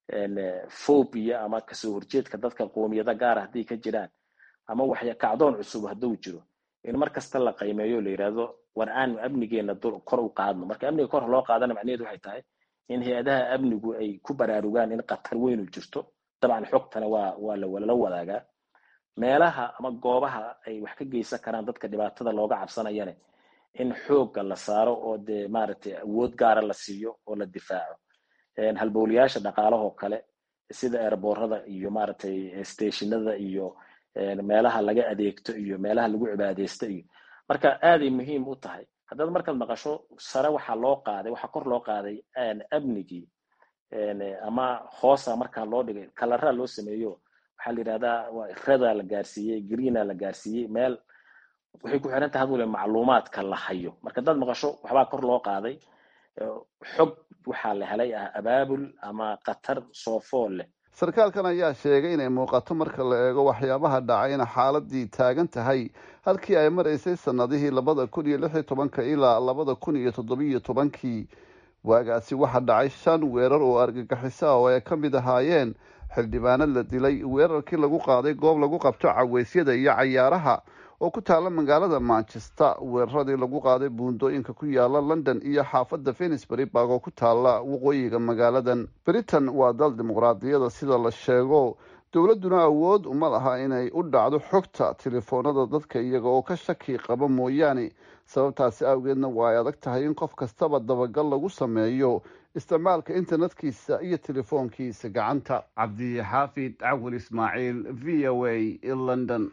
phobia ama kasoo horjeedka dadka qoomiyada gaara haddii ka jiraan ama waxya kacdoon cusub hadduu jiro in mar kasta la qiimeeyo la yidhaahdo war aanu amnigeena kor u qaadno marka amniga kor loo qaadana macnaheedu waxay tahay in hay-adaha amnigu ay ku baraarugaan in khatar weynu jirto dabcan xogtana waa waa lala wadaagaa meelaha ama goobaha ay wax ka geysan karaan dadka dhibaatada looga cabsanayane in xoogga la saaro oo dee maaragtay awood gaara la siiyo oo la difaaco halbowlayaasha dhaqaalahoo kale sida eerboorada iyo maaragtay stationada iyo meelaha laga adeegto iyo meelaha lagu cibaadeysto iyo marka aaday muhiim u tahay haddaad markaad maqasho sare waxaa loo qaaday waxaa kor loo qaaday amnigii ama hoosa markaa loo dhigay kalaraa loo sameeyo waxaa la yidhahdaa reda la gaarsiiyey greena la gaarsiiyey meel waxay ku xiran tahay hadwale macluumaadka la hayo marka haddaad maqasho waxbaa kor loo qaaday xog waxaa la helay ah abaabul ama khatar soofool leh sarkaalkan ayaa sheegay inay muuqato marka la eego waxyaabaha dhacay in xaaladii taagan tahay halkii ay maraysay sanadihii labada kun iyo lix iyo tobanka ilaa labada kun iyo toddobiyo tobankii waagaasi waxaa dhacay shan weerar oo argagixiso ah oo ay ka mid ahaayeen xildhibaano la dilay weerarkii lagu qaaday goob lagu qabto caweysyada iyo cayaaraha oo ku taala magaalada manchester weeraradii lagu qaaday buundooyinka ku yaala london iyo xaafadda finsbury barg oo ku taala waqooyiga magaaladan britain waa dal dimuqraadiyada sida la sheego dowladduna awood uma laha inay u dhacdo xogta telefoonada dadka iyaga oo ka shaki qaba mooyaane sababtaasi awgeedna waa ay adag tahay in qof kastaba dabagal lagu sameeyo isticmaalka internetkiisa iyo telefoonkiisa gacanta cabdixaafid cawil ismaaciil v o a london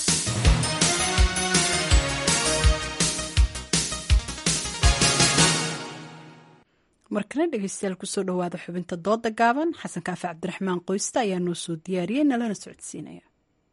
markana dhegeystayaal kusoo dhawaada xubinta dooda gaaban xasan kaafi cabdiraxmaan qoysta ayaa noo soo diyaariyey nalana socodsiinaya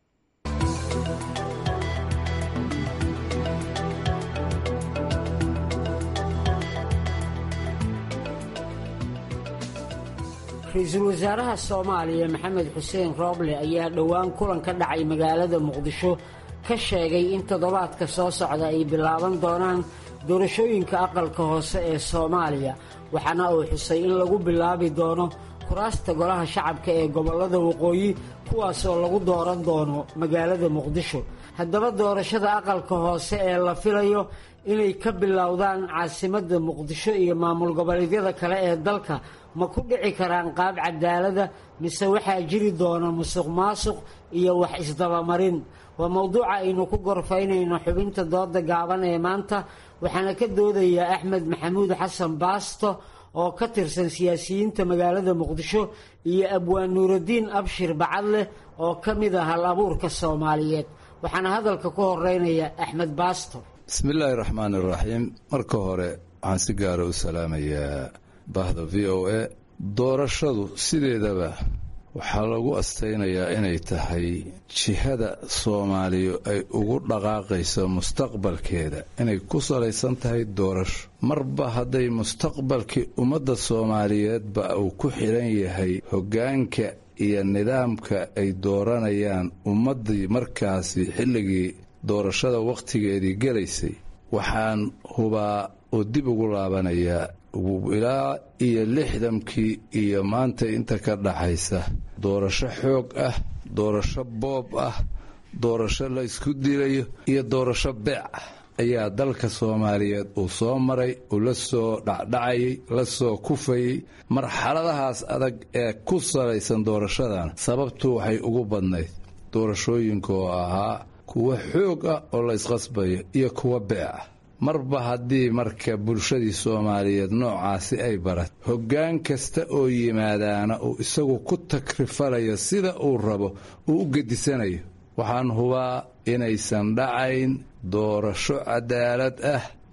ra-iisul wasaaraha soomaaliya maxamed xuseen rooble ayaa dhowaan kulan ka dhacay magaalada muqdisho ka sheegay in toddobaadka soo socda ay bilaaban doonaan doorashooyinka aqalka hoose ee soomaaliya waxaana uu xusay in lagu bilaabi doono kuraasta golaha shacabka ee gobollada waqooyi kuwaasoo lagu dooran doono magaalada muqdisho haddaba doorashada aqalka hoose ee la filayo inay ka bilowdaan caasimadda muqdisho iyo maamul goboleedyada kale ee dalka ma ku dhici karaan qaab cadaalada mise waxaa jiri doona musuq maasuq iyo wax isdabamarin waa mowduuca aynu ku gorfaynayno xubinta dooda gaaban ee maanta waxaana ka doodayaa axmed maxamuud xasan baasto oo ka tirsan siyaasiyiinta magaalada muqdisho iyo abwaan nuuraddiin abshir bacadleh oo ka mid ah hal abuurka soomaaliyeed waxaana hadalka ku horeynaya axmed baasto bismillaahi raxmaan iraxiim marka hore waxaan si gaara u salaamayaa bahda v o a doorashadu sideedaba waxaa lagu astaynayaa inay tahay jihada soomaaliya ay ugu dhaqaaqayso mustaqbalkeeda inay ku salaysan tahay doorasho marba hadday mustaqbalkii ummadda soomaaliyeedba uu ku xidhan yahay hoggaanka iyo nidaamka ay dooranayaan ummaddii markaasi xilligii doorashada wakhtigeedii gelaysay waxaan hubaa oo dib ugu laabanayaa ilaa iyo lixdankii iyo maanta inta ka dhaxaysa doorasho xoog ah doorasho boob ah doorasho la ysku dilayo iyo doorasho beec ah ayaa dalka soomaaliyeed uu soo maray uu la soo dhacdhacayay la soo kufayey marxaladahaas adag ee ku salaysan doorashadan sababtu waxay ugu badnayd doorashooyinka oo ahaa kuwa xoog ah oo la ysqasbayo iyo kuwa beec ah marba haddii marka bulshadii soomaaliyeed noocaasi ay barat hoggaan kasta oo yimaadaana uu isagu ku takrifalayo sida uu rabo uu u gedisanayo waxaan hubaa inaysan dhacayn doorasho cadaalad ah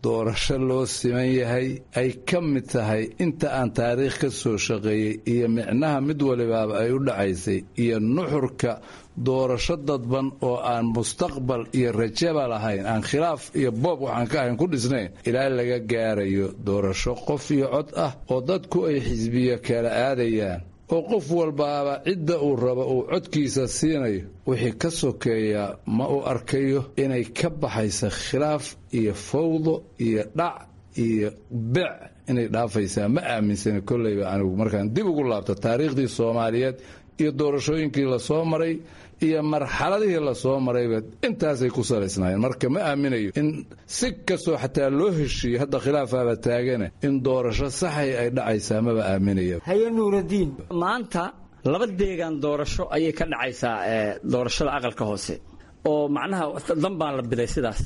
doorasho loo siman yahay ay ka mid tahay inta aan taariikh ka soo shaqeeyey iyo micnaha mid walibaaba ay u dhacaysay iyo nuxurka doorasho dadban oo aan mustaqbal iyo rajaba lahayn aan khilaaf iyo boob waxaan ka ahayn ku dhisnayn ilaa laga gaarayo doorasho qof iyo cod ah oo dadku ay xisbiyo kala aadayaan oo qof walbaaba cidda uu rabo uu codkiisa siinayo wixii ka sokeeyaa ma uu arkayo inay ka baxaysa khilaaf iyo fawdo iyo dhac iyo bec inay dhaafaysaa ma aaminsani kolleyba anigu markaan dib ugu laabto taariikhdii soomaaliyeed iyo doorashooyinkii lasoo maray iyo marxaladihii lasoo marayba intaasay ku salaysnaayeen marka ma aaminayo in si kastoo xataa loo heshiiyo hadda khilaafaaba taagane in doorasho saxay ay dhacaysaa maba aaminaya haye nuuradiin maanta laba deegaan doorasho ayay ka dhacaysaa doorashada aqalka hoose oo macnaha dan baan la biday sidaas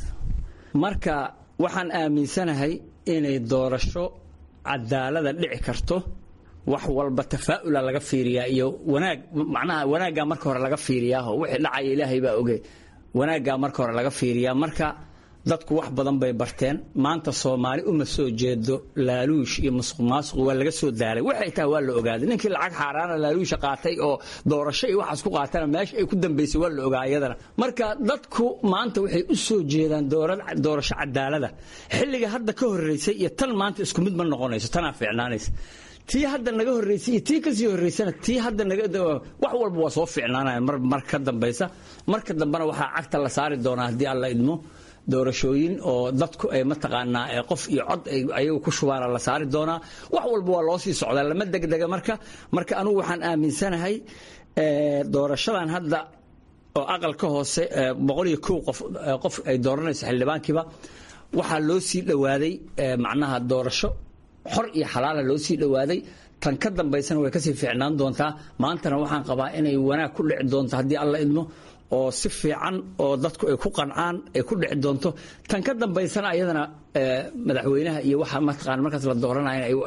marka waxaan aaminsanahay inay doorasho cadaalada dhici karto wax walba tafaa'ula laga fiiriyaa iyo wanaag macnaha wanaaggaa marka hore laga fiiriyaaho wixii dhacaya ilaahay baa oge wanaaggaa marka hore laga fiiriyaa marka dadku wax badan bay barteen maanta soomaali uma soo jeedo laaluush iyo musuq maasuq waa laga soo daalay waxay tahay waa la ogaaday ninkii lacag xaaraana laaluusha qaatay oo doorasho iyo waxaas ku qaatana meesha ay ku dambaysay waa la ogaa iyadana marka dadku maanta waxay u soo jeedaan doorasho cadaalada xilliga hadda ka horreysay iyo tan maanta isku mid ma noqonayso tanaa fiicnaanaysa tii hadda naga horreysay iyo tii kasii horreysana tii hadda naga wax walba waa soo fiicnaanaya mar mar ka dambaysa marka dambena waxaa cagta la saari doonaa haddii alla idmo doorashooyin oo dadku ay mataqaanaa qof iyo cod ayagu ku shubaana la saari doonaa wax walba waa loo sii socdaa lama degdega marka marka anugu waxaan aaminsanahay doorashadan hadda oo aqalka hoose boqol iyo kow qof qof ay dooranayso xildhibaankiiba waxaa loo sii dhowaaday macnaha doorasho xor iyo xalaala loo sii dhowaaday tan ka dambaysana way kasii fiicnaan doontaa maantana waxaan qabaa inay wanaag ku dhici doonto haddii alla idmo oo si fiican oo dadku ay ku qancaan ay ku dhici doonto tan ka dambaysana ayadana madaxweynaha iyo waxa mataqaan markaas la dooranaya ay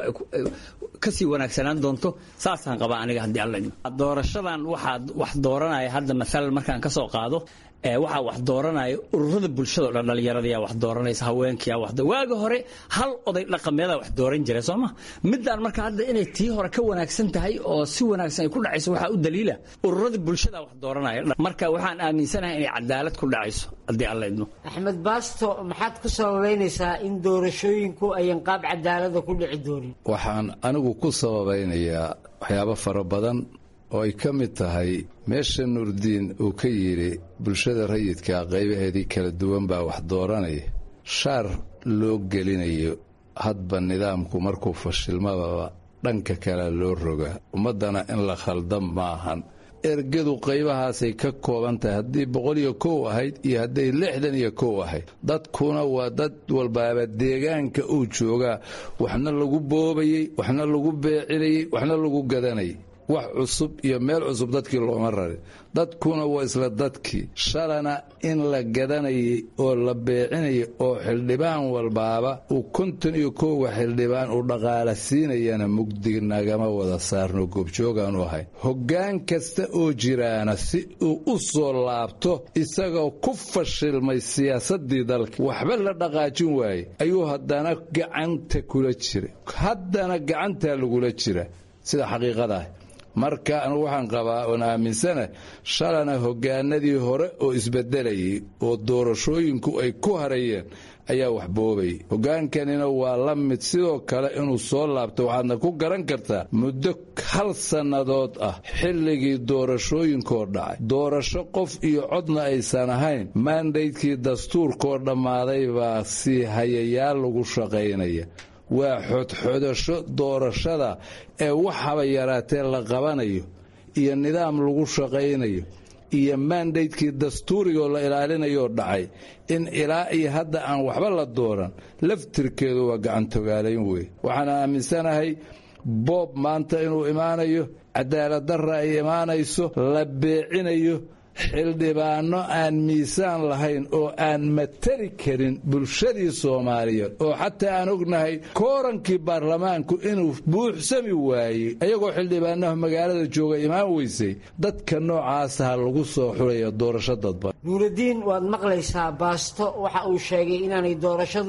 kasii wanaagsanaan doonto saasaan qabaa aniga haddii alla idmo doorashadan waxaa wax dooranaya hadda maalan markaan ka soo qaado waxaa wax dooranaya ururada bulshada o dhan dhallinyaradayaa wax dooranaysa haweenkiyaa wax waagi hore hal oday dhaqameedaa wax dooran jira soo ma midaan marka hadda inay tii hore ka wanaagsan tahay oo si wanaagsan ay ku dhacayso waxaa u daliila ururada bulshada wax dooranaya marka waxaan aaminsanahay inay cadaalad ku dhacayso haddii alla idmo axmed baasto maxaad ku sababaynaysaa in doorashooyinku ayan qaab cadaalada ku dhici doonin waxaan anigu ku sababaynayaa waxyaabo fara badan oo ay ka mid tahay meesha nuurdiin uu ka yidhi bulshada rayidka qaybaheedii kala duwan baa wax dooranaya shaar loo gelinayo hadba nidaamku markuu fashilmadaba dhanka kale loo rogaa ummaddana in la khaldan maahan ergadu qaybahaasay ka kooban tahay haddii boqol iyo kow ahayd iyo hadday lixdan iyo kow ahayd dadkuna waa dad walbaaba deegaanka uu joogaa waxna lagu boobayey waxna lagu beecinayey waxna lagu gadanayay wax cusub iyo meel cusub dadkii looma rarin dadkuna waa isla dadkii shalana in la gadanayay oo la beecinayay oo xildhibaan walbaaba uu konton iyo koowa xildhibaan uu dhaqaala siinayana mugdig nagama wada saarno goobjoogaanu ahayn hoggaan kasta oo jiraana si uu u soo laabto isagoo ku fashilmay siyaasaddii dalka waxba la dhaqaajin waaye ayuu haddana gacanta kula jira haddana gacantaa lagula jira sida xaqiiqadaah marka anugu waxaan qabaa oon aaminsana shalana hoggaanadii hore oo isbedelayay oo doorashooyinku ay ku harayeen ayaa wax boobayay hoggaankanina waa la mid sidoo kale inuu soo laabto waxaadna ku garan kartaa muddo hal sannadood ah xilligii doorashooyinkoo dhacay doorasho qof iyo codna aysan ahayn maandaydkii dastuurkoo dhammaaday baa sii hayayaal lagu shaqaynaya waa xodxodasho doorashada ee waxaba yaraatee la qabanayo iyo nidaam lagu shaqaynayo iyo maandaydkii dastuurigoo la ilaalinayoo dhacay in ilaa iyo hadda aan waxba la dooran laftirkeedu waa gacantogaalayn wey waxaan aaminsanahay boob maanta inuu imaanayo cadaaladdarra ay imaanayso la beecinayo xildhibaano aan miisaan lahayn oo aan matali karin bulshadii soomaaliyeed oo xataa aan ognahay koorankii baarlamaanku inuu buuxsami waayey ayagoo xildhibaanaha magaalada jooga imaan weysay dadka noocaasaha lagu soo xulaya doorasho dadban nuuraddiin waad maqlaysaa baasto waxa uu sheegay inaanay doorashadu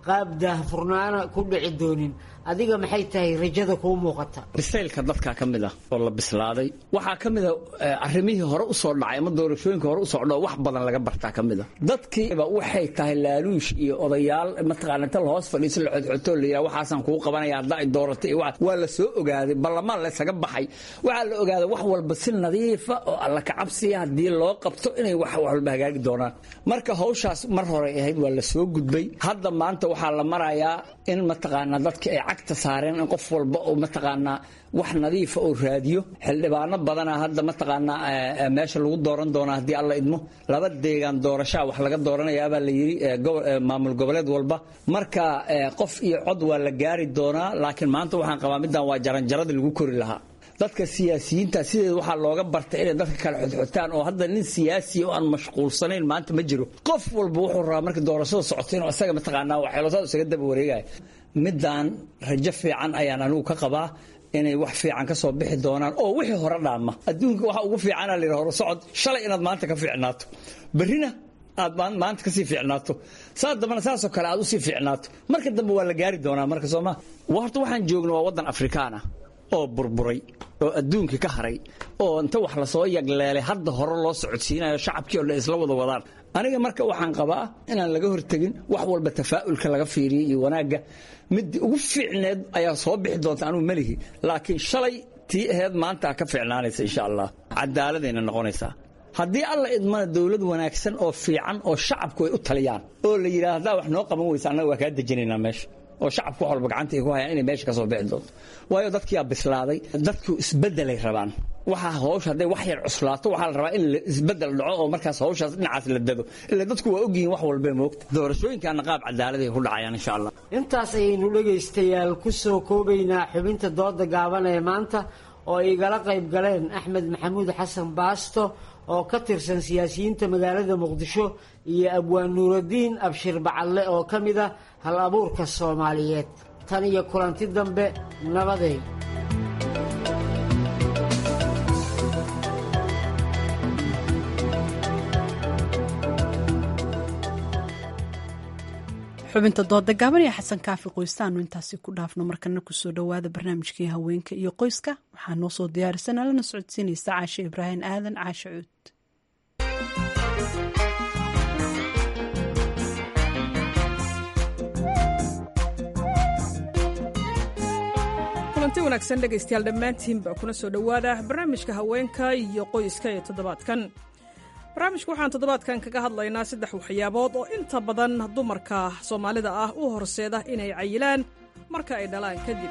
qaab daahfurnaana ku dhici doonin adiga maxay tahay rajada kuu muuqata bisaylka dadkaa ka mid ah oo la bislaaday waxaa ka mid a arrimihii hore usoo dhacay ama doorashooyinka hore usoo dhao wax badan laga bartaa ka mid a dadkiiba waxay tahay laaluush iyo odayaal mataqaana inta lahoos fadhiiso la xodxotoo la yidhaha waxaasaan kugu qabanaya hadda ay dooratay iyo waa la soo ogaaday ballamaan laysaga baxay waxaa la ogaaday wax walba si nadiifa oo alla kacabsiya haddii loo qabto inay wax walba hagaagi doonaan marka hawshaas mar hore ahayd waa la soo gudbay hadda maanta waxaa la marayaa in mataqaanaa dadka ay cagta saareen in qof walba oo mataqaanaa wax nadiifa oo raadiyo xildhibaano badana hadda mataqaanaa meesha lagu dooran doonaa haddii alla idmo laba deegaan doorashaa wax laga dooranayaabaa la yidhi maamul goboleed walba marka qof iyo cod waa la gaari doonaa laakiin maanta waxaan qabaa middan waa jaranjaradii lagu kori lahaa dadka siyaasiyiinta sideeda waxaa looga bartay inay dadka kale xodxotaan oo hadda nin siyaasiya oo aan mashquulsanayn maanta ma jiro qof walba wuxuu rabaa markii doorashada socoto inuu isaga mataqaanaa waxeelosaad isaga daba wareegaya middan rajo fiican ayaan anigu ka qabaa inay wax fiican ka soo bixi doonaan oo wixii hore dhaama adduunka waxa ugu fiicana la yidhaha hore socod shalay inaad maanta ka fiicnaato berrina aad maanta kasii fiicnaato saa dambana saasoo kale aad usii fiicnaato marka dambe waa la gaari doonaa marka sooma horta waxaan joogna waa waddan afrikaan ah oo burburay oo adduunkii ka haray oo inta wax lasoo yagleelay hadda hore loo socodsiinayo shacabkii oo dhan isla wada wadaan aniga marka waxaan qabaa inaan laga hortegin wax walba tafaa'ulka laga fiiriyey iyo wanaagga midii ugu fiicneed ayaa soo bixi doonta anugu melihi laakiin shalay tii aheyd maanta ka fiicnaanaysa insha allah cadaaladayna noqonaysaa haddii alla idmana dowlad wanaagsan oo fiican oo shacabku ay u taliyaan oo la yidhaha haddaa wax noo qaban weysa annaga waa kaa dejinaynaa meesha oo shacabku wax walba gacanta ay ku hayaan inay meesha ka soo bixi doonto waayo dadkiyaa bislaaday dadku isbeddelay rabaan waxaa hawsha hadday wax yar cuslaato waxaa la rabaa in isbeddel dhaco oo markaas hawshaas dhinacaas la dado ilaa dadku waa ogyihiin wax walbay moogta doorashooyinkaana qaab cadaaladay ku dhacayaan insha allah intaas ayaynu dhegaystayaal ku soo koobaynaa xubinta dooda gaaban ee maanta oo igala qayb galeen axmed maxamuud xasan baasto oo ka tirsan siyaasiyiinta magaalada muqdisho iyo abwaan nuuraddiin abshir bacalle oo ka mid ah hal abuurka soomaaliyeed tan iyo kulanti dambe nabadeed xubinta dooda gaaban ee xasan kaafi qoystaanu intaasi ku dhaafno markana kusoo dhowaada barnaamijkii haweenka iyo qoyska waxaa noo soo diyaarisan alana socodsiinaysa caashe ibraahim aadan caashe cuud kulanti wanaagsan dhegaystayaal dhammaantiinba kuna soo dhowaada barnaamijka haweenka iyo qoyska ee toddobaadkan barnaamijka waxaan toddobaadkan kaga hadlaynaa saddex waxyaabood oo inta badan dumarka soomaalida ah u horseeda inay cayilaan marka ay dhalaan kadib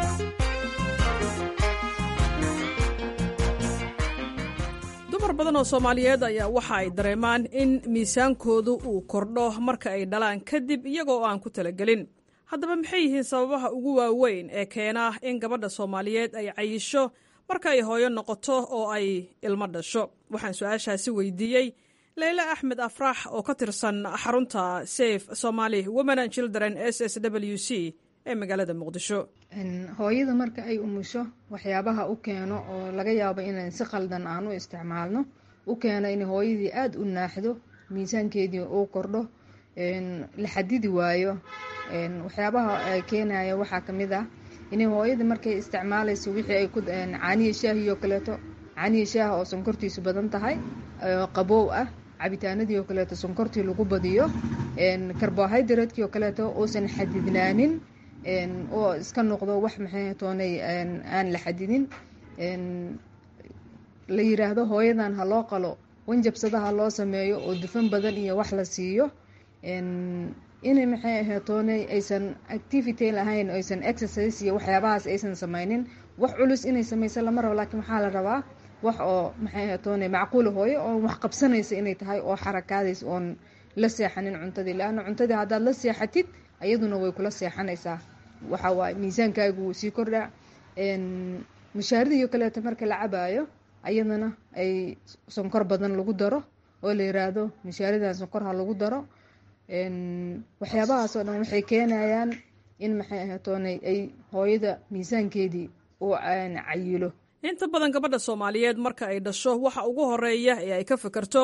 dumar badan oo soomaaliyeed ayaa waxa ay dareemaan in miisaankoodu uu kordho marka ay dhalaan kadib iyagoo aan ku talagelin haddaba maxay yihiin sababaha ugu waaweyn ee keena in gabadha soomaaliyeed ay cayisho marka ay hooyo noqoto oo ay ilmo dhasho waxaan su-aashaasi weydiiyey leyle axmed afrax oo ka tirsan xarunta safe somaali women and children s s w c ee magaalada muqdisho hooyada marka ay umusho waxyaabaha u keeno oo laga yaabo inaan si qaldan aan u isticmaalno u keeno in hooyadii aada u naaxdo miisaankeedii uu kordho la xadidi waayo waxyaabaha keenaya waxaa kamid ah inay hooyada markay isticmaalayso wixii ay ku caaniya shaahi oo kaleeto caaniya shaaha oo sonkortiisu badan tahay qaboow ah cabitaanadii oo kaleeto sonkortii lagu badiyo carbohydratekii oo kaleeto uusan xadidnaanin oo iska noqdo wax maxay toonay aan la xadidin la yiraahdo hooyadan ha loo qalo wanjabsada ha loo sameeyo oo dufan badan iyo wax la siiyo inay maxay aheetoonay aysan activity lahayn aysan exercise iyo waxyaabahaas aysan sameynin wax culus inay sameyso lama rabo laakiin waxaa la rabaa wax oo maxay aheetoonay macquula hooyo oo wax qabsanaysa inay tahay oo xarakaadays oon la seexanin cuntadii laana cuntadii haddaad la seexatid ayaduna way kula seexanaysaa waxa waaye miisaankaagu wuu sii kordhaa mushaaridaiyo kaleeto marka la cabaayo ayadana ay sonkor badan lagu daro oo la yiraahdo mushaaridan sonkor ha lagu daro waxyaabahaasoo dhan waxay keenayaan in maxay ahatoonay ay hooyada miisaankeedii uu cayilo inta badan gabadha soomaaliyeed marka ay dhasho waxa ugu horeeya ee ay ka fikirto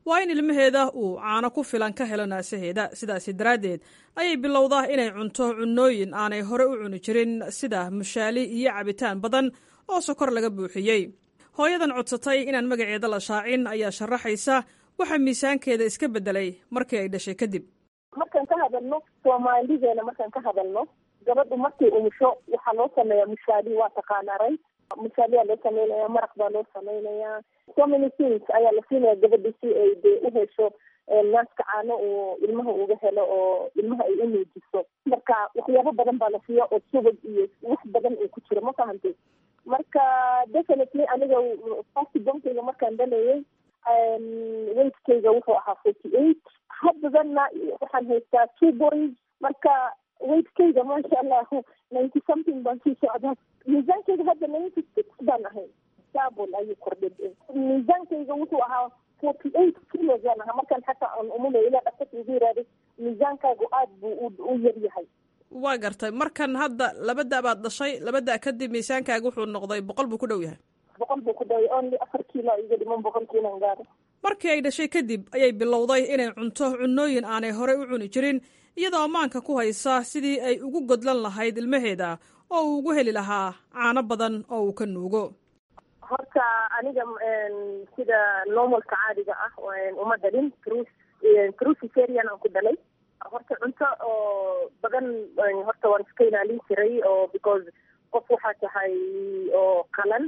waa in ilmaheeda uu caano ku filan ka helo naasaheeda sidaasi daraaddeed ayay bilowdaa inay cunto cunnooyin aanay hore u cuni jirin sida mushaali iyo cabitaan badan oo sokor laga buuxiyey hooyadan codsatay inaan magaceeda la shaacin ayaa sharaxaysa waxa miisaankeeda iska beddelay markii ay dhashay kadib markaan ka hadalno soomaalideena markaan ka hadalno gabadhu markay umusho waxaa loo sameeyaa mushaali waa taqaanaray mushaaliyaa loo sameynaya maraq baa loo sameynayaa so many things ayaa la siinaya gabadha si ay dee u hesho naaska caano uu ilmaha uga helo oo ilmaha ay u nuujiso marka waxyaabo badan baa la siiya oo subag iyo wax badan uu ku jiro ma fahantay marka definitely aniga fast bonkeyga markaan dhalayay weightkeyga wuxuu ahaa forty eight haddadana waxaan haystaa two boys marka weightkeyga maasha allah ninety something baan sii socdaa miisaankeyga hadda ninety six baan ahay double ayuu kordhay miisaankeyga wuxuu ahaa forty eight kilos baan ahaa markaan xataa aan umulay ilaa dhaqtarka igu yiraahday miisaankaagu aad buu u yar yahay waa gartay markan hadda laba da baad dhashay laba da kadib miisaankaaga wuxuu noqday boqol buu ku dhow yahay boqol buu ku dhaway only afar kiilo iga dhiman boqolkiinan gaaro markii ay dhashay kadib ayay bilowday inay cunto cunnooyin aanay horey u cuni jirin iyadoo ammaanka ku haysa sidii ay ugu godlan lahayd ilmaheeda oo uu ugu heli lahaa caano badan oo uu ka nuugo horta aniga sida normalka caadiga ah uma dhalin cruciferian aan ku dhalay horta cunto oo badan horta waan iska ilaalin jiray oo because qof waxaa tahay oo qalan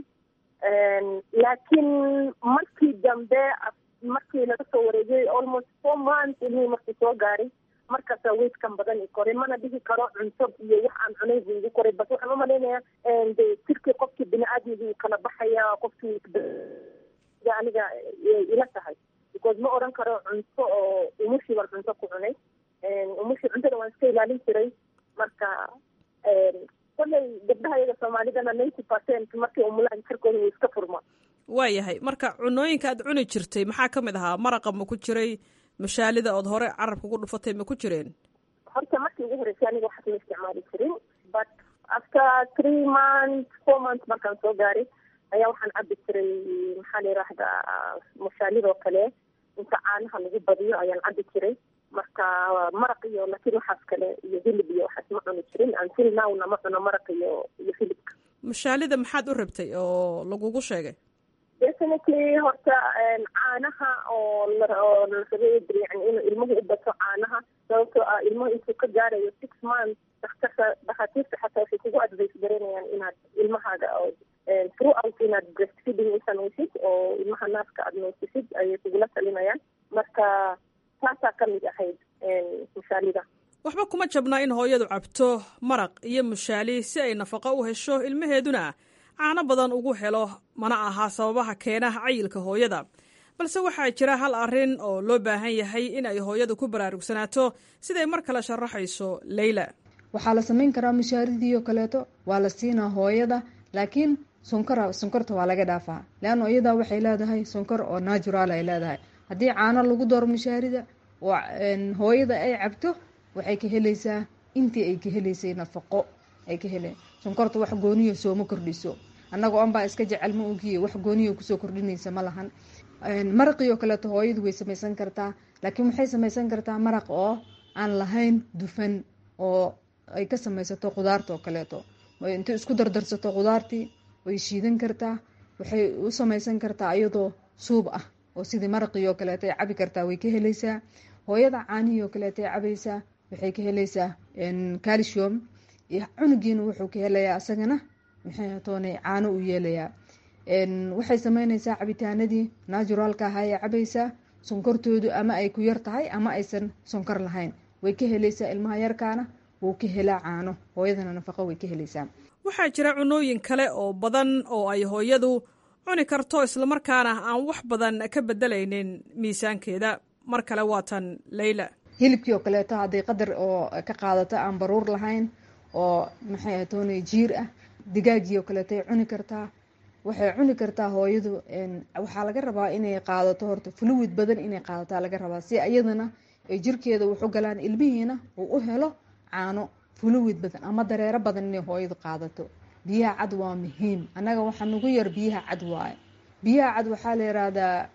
laakiin markii dambe markii laga soo wareegay almost four months ilmihii markii soo gaaray markaasaa weydkan badan i koray mana dhihi karo cunto iyo wax aan cunay buu igu koray bas waxaan umalaynaya de jirkii qofkii bini-aadmigii kala baxaya qofkii aniga ila tahay because ma odhan karo cunto oo umushii baan cunto ku cunay umushii cuntada waan iska ilaalin jiray marka kolay gabdhaha iyaga soomaalidana ninety percent markay umulaan jirkooda wuu iska furma waayahay marka cunooyinka aad cuni jirtay maxaa ka mid ahaa maraqa ma ku jiray mashaalida ood hore carabka ku dhufatay ma ku jireen horta markii ugu horreysay aniga waxaas ma isticmaali jirin but after three months four months markaan soo gaaray ayaa waxaan cabi jiray maxaa la yiraahdaa mashaalidoo kale inta caanaha lagu badiyo ayaan cabi jiray marka maraq iyo laakiin waxaas kale iyo hilib iyo waxaas ma cuni jirin until nowna ma cuno maraq iyo iyo hilibka mashaalida maxaad u rabtay oo lagugu sheegay definitely horta caanaha oo oo larabay yani inuu ilmuhu u bato caanaha sababtoo ah ilmuhu intuu ka gaarayo six months daktarka dhakhaatiirta xataa waxay kugu advice garanayaan inaad ilmahaaga oo throughout inaad breastfeeding u samaysid oo ilmaha naaska aad nuusisid ayay kugula talinayaan marka taasaa ka mid ahayd mushaalida waxba kuma jabna in hooyadu cabto maraq iyo mushaali si ay nafaqo u hesho ilmaheeduna caano badan ugu helo mana aha sababaha keena cayilka hooyada balse waxaa jira hal arrin oo loo baahan yahay in ay hooyadu ku baraarugsanaato siday mar kale sharaxayso leyla waxaa la samayn karaa mushaaridii oo kaleeto waa la siinaa hooyada laakiin sonkora sonkorta waa laga dhaafaa leanna iyadaa waxay leedahay sonkor oo natural ay leedahay haddii caano lagu daro mushaarida oo hooyada ay cabto waxay ka helaysaa intii ay ka helaysay nafaqo ay ka heleen sonkorta wax gooniyo sooma kordhiso annaga on baa iska jecel ma ogiye wax gooniyo kusoo kordhinaysa ma lahan maraqii oo kaleeto hooyadu way samaysan kartaa laakiin waxay samaysan kartaa maraq oo aan lahayn dufan oo ay ka samaysato khudaarta oo kaleeto intay isku dardarsato khudaartii way shiidan kartaa waxay u samaysan kartaa iyadoo suub ah oo sidii maraqii oo kaleeto ay cabi kartaa way ka helaysaa hooyada caanihii oo kaleeto ay cabaysaa waxay ka helaysaa calcium cunugiina wuxuu ka helayaa isagana maxay toonay caano u yeelayaa waxay sameynaysaa cabitaanadii naturaalka ahaa ee cabaysaa sonkortoodu ama ay ku yar tahay ama aysan sonkor lahayn way ka helaysaa ilmaha yarkaana wuu ka helaa caano hooyadana nafaqo way ka helaysaa waxaa jira cunooyin kale oo badan oo ay hooyadu cuni karto islamarkaana aan wax badan ka bedelaynin miisaankeeda mar kale waatan leyla hilibkii oo kaleeto hadday qadar oo ka qaadato aan baruur lahayn oo maxay toonay jiir ah digaagii oo kaleeto ay cuni kartaa waxay cuni kartaa hooyadu waxaa laga rabaa inay qaadato horta fluid badan inay qaadataa laga rabaa si iyadana ay jirkeeda waxu galaan ilmihiina uu u helo caano fluid badan ama dareero badan inay hooyadu qaadato biyaha cad waa muhiim annaga waxaa nagu yar biyaha cad waaye biyaha cad waxaa la yiraahdaa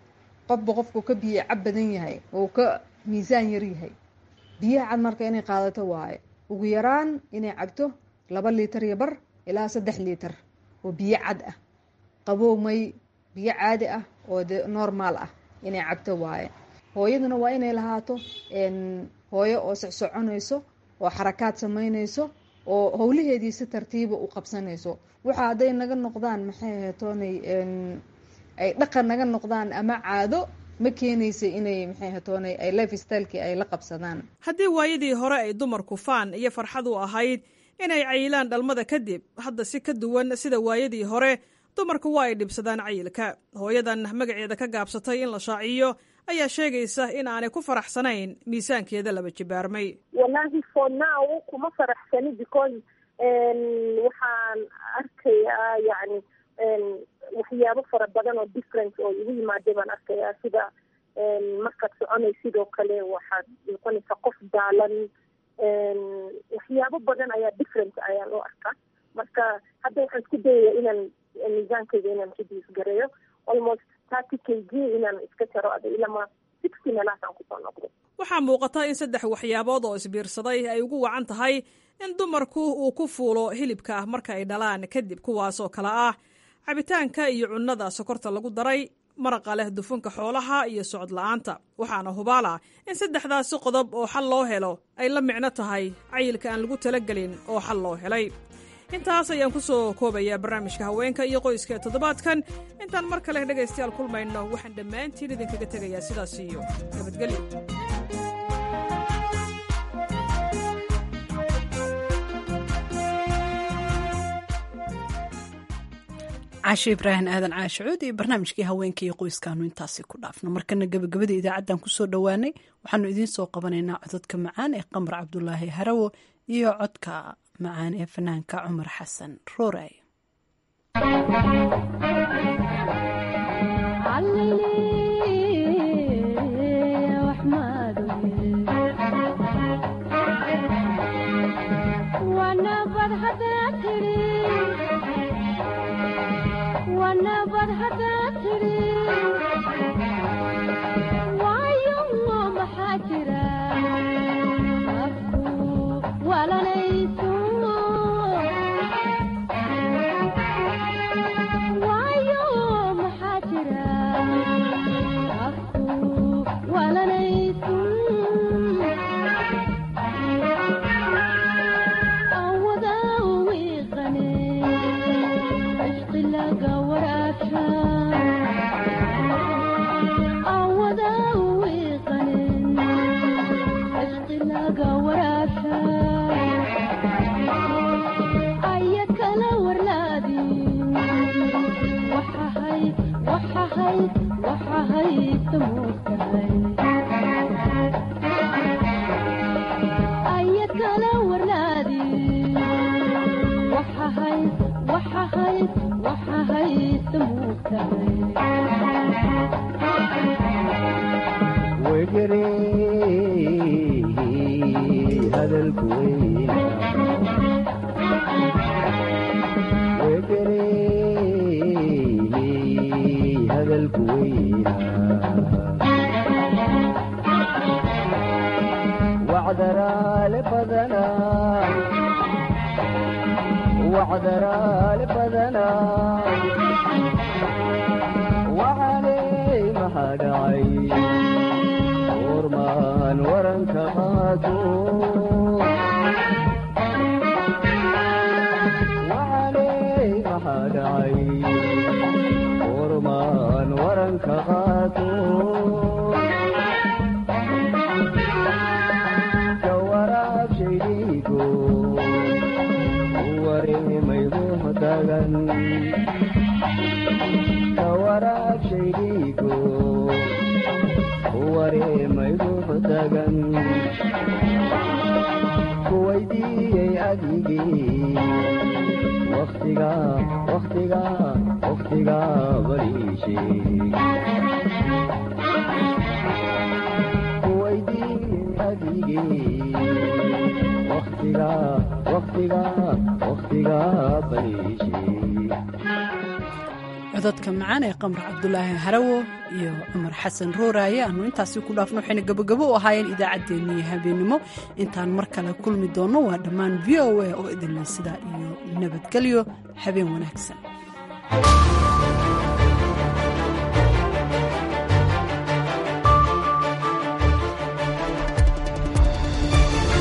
qofba qofku ka biyo cab badan yahay oo ka miisaan yar yahay biyaha cad marka inay qaadato waaye ugu yaraan inay cabto laba liitar iyo bar ilaa saddex liitar oo biyo cad ah qabow may biyo caadi ah oo de normaal ah inay cabto waaye hooyaduna waa inay lahaato hooyo oo socsoconayso oo xarakaad samaynayso oo howlaheedii si tartiiba u qabsanayso waxa hadday naga noqdaan maxay hatoonay ay dhaqan naga noqdaan ama caado ma keenaysa inay maxay hatoonay ay life stylekii ay la qabsadaan haddii waayadii hore ay dumarku faan iyo farxad u ahayd inay cayilaan dhalmada kadib hadda si ka duwan sida waayadii hore dumarku waa ay dhibsadaan cayilka hooyadan magaceeda ka gaabsatay in la shaaciyo ayaa sheegaysa in aanay ku faraxsanayn miisaankeeda laba jibaarmay wallaahi for now kuma faraxsani because waxaan arkayaa yani waxyaabo fara badan oo difference oo igu yimaada baan arkayaa sida markaad soconay sidoo kale waxaad noqonaysaa qof daalan waxyaabo badan ayaa difference ayaa loo arkaa marka hadda waxaan isku dayaya inaan miisaankayga inaan reduce gareeyo almost thirty k g inaan iska jaro ada ilama sixty meelahaasaan kusoo noqdo waxaa muuqata in saddex waxyaabood oo isbiirsaday ay ugu wacan tahay in dumarku uu ku fuulo hilibka ah marka ay dhalaan kadib kuwaasoo kale ah cabitaanka iyo cunnada sokorta lagu daray maraqa leh dufanka xoolaha iyo socod la-aanta waxaana hubaala in saddexdaasi qodob oo xal loo helo ay la micno tahay cayilka aan lagu talagelin oo xal loo helay intaas ayaan ku soo koobayaa barnaamijka haweenka iyo qoyska ee toddobaadkan intaan mar kale dhegaystayaal kulmayno waxaan dhammaantiin idinkaga tegayaa sidaas iyo nabadgelyo caashe ibraahim aadan caashicuud iyo barnaamijkii haweenka iyo qoyskaanu intaasi ku dhaafno markana gabagabada idaacaddan kusoo dhowaanay waxaanu idiin soo qabanaynaa cododka macaan ee qamar cabdulaahi harawo iyo codka macaan ee fanaanka cumar xasan rooraayo codadka macaan ee qamar cabdulaahi harawo iyo cumar xasan rooraaye aanu intaasi ku dhaafno waxayna gabogabo u ahaayeen idaacaddeenniiyo habeenimo intaan mar kale kulmi doonno waa dhammaan v o a oo idinle sidaa iyo nabadgelyo habeen wanaagsan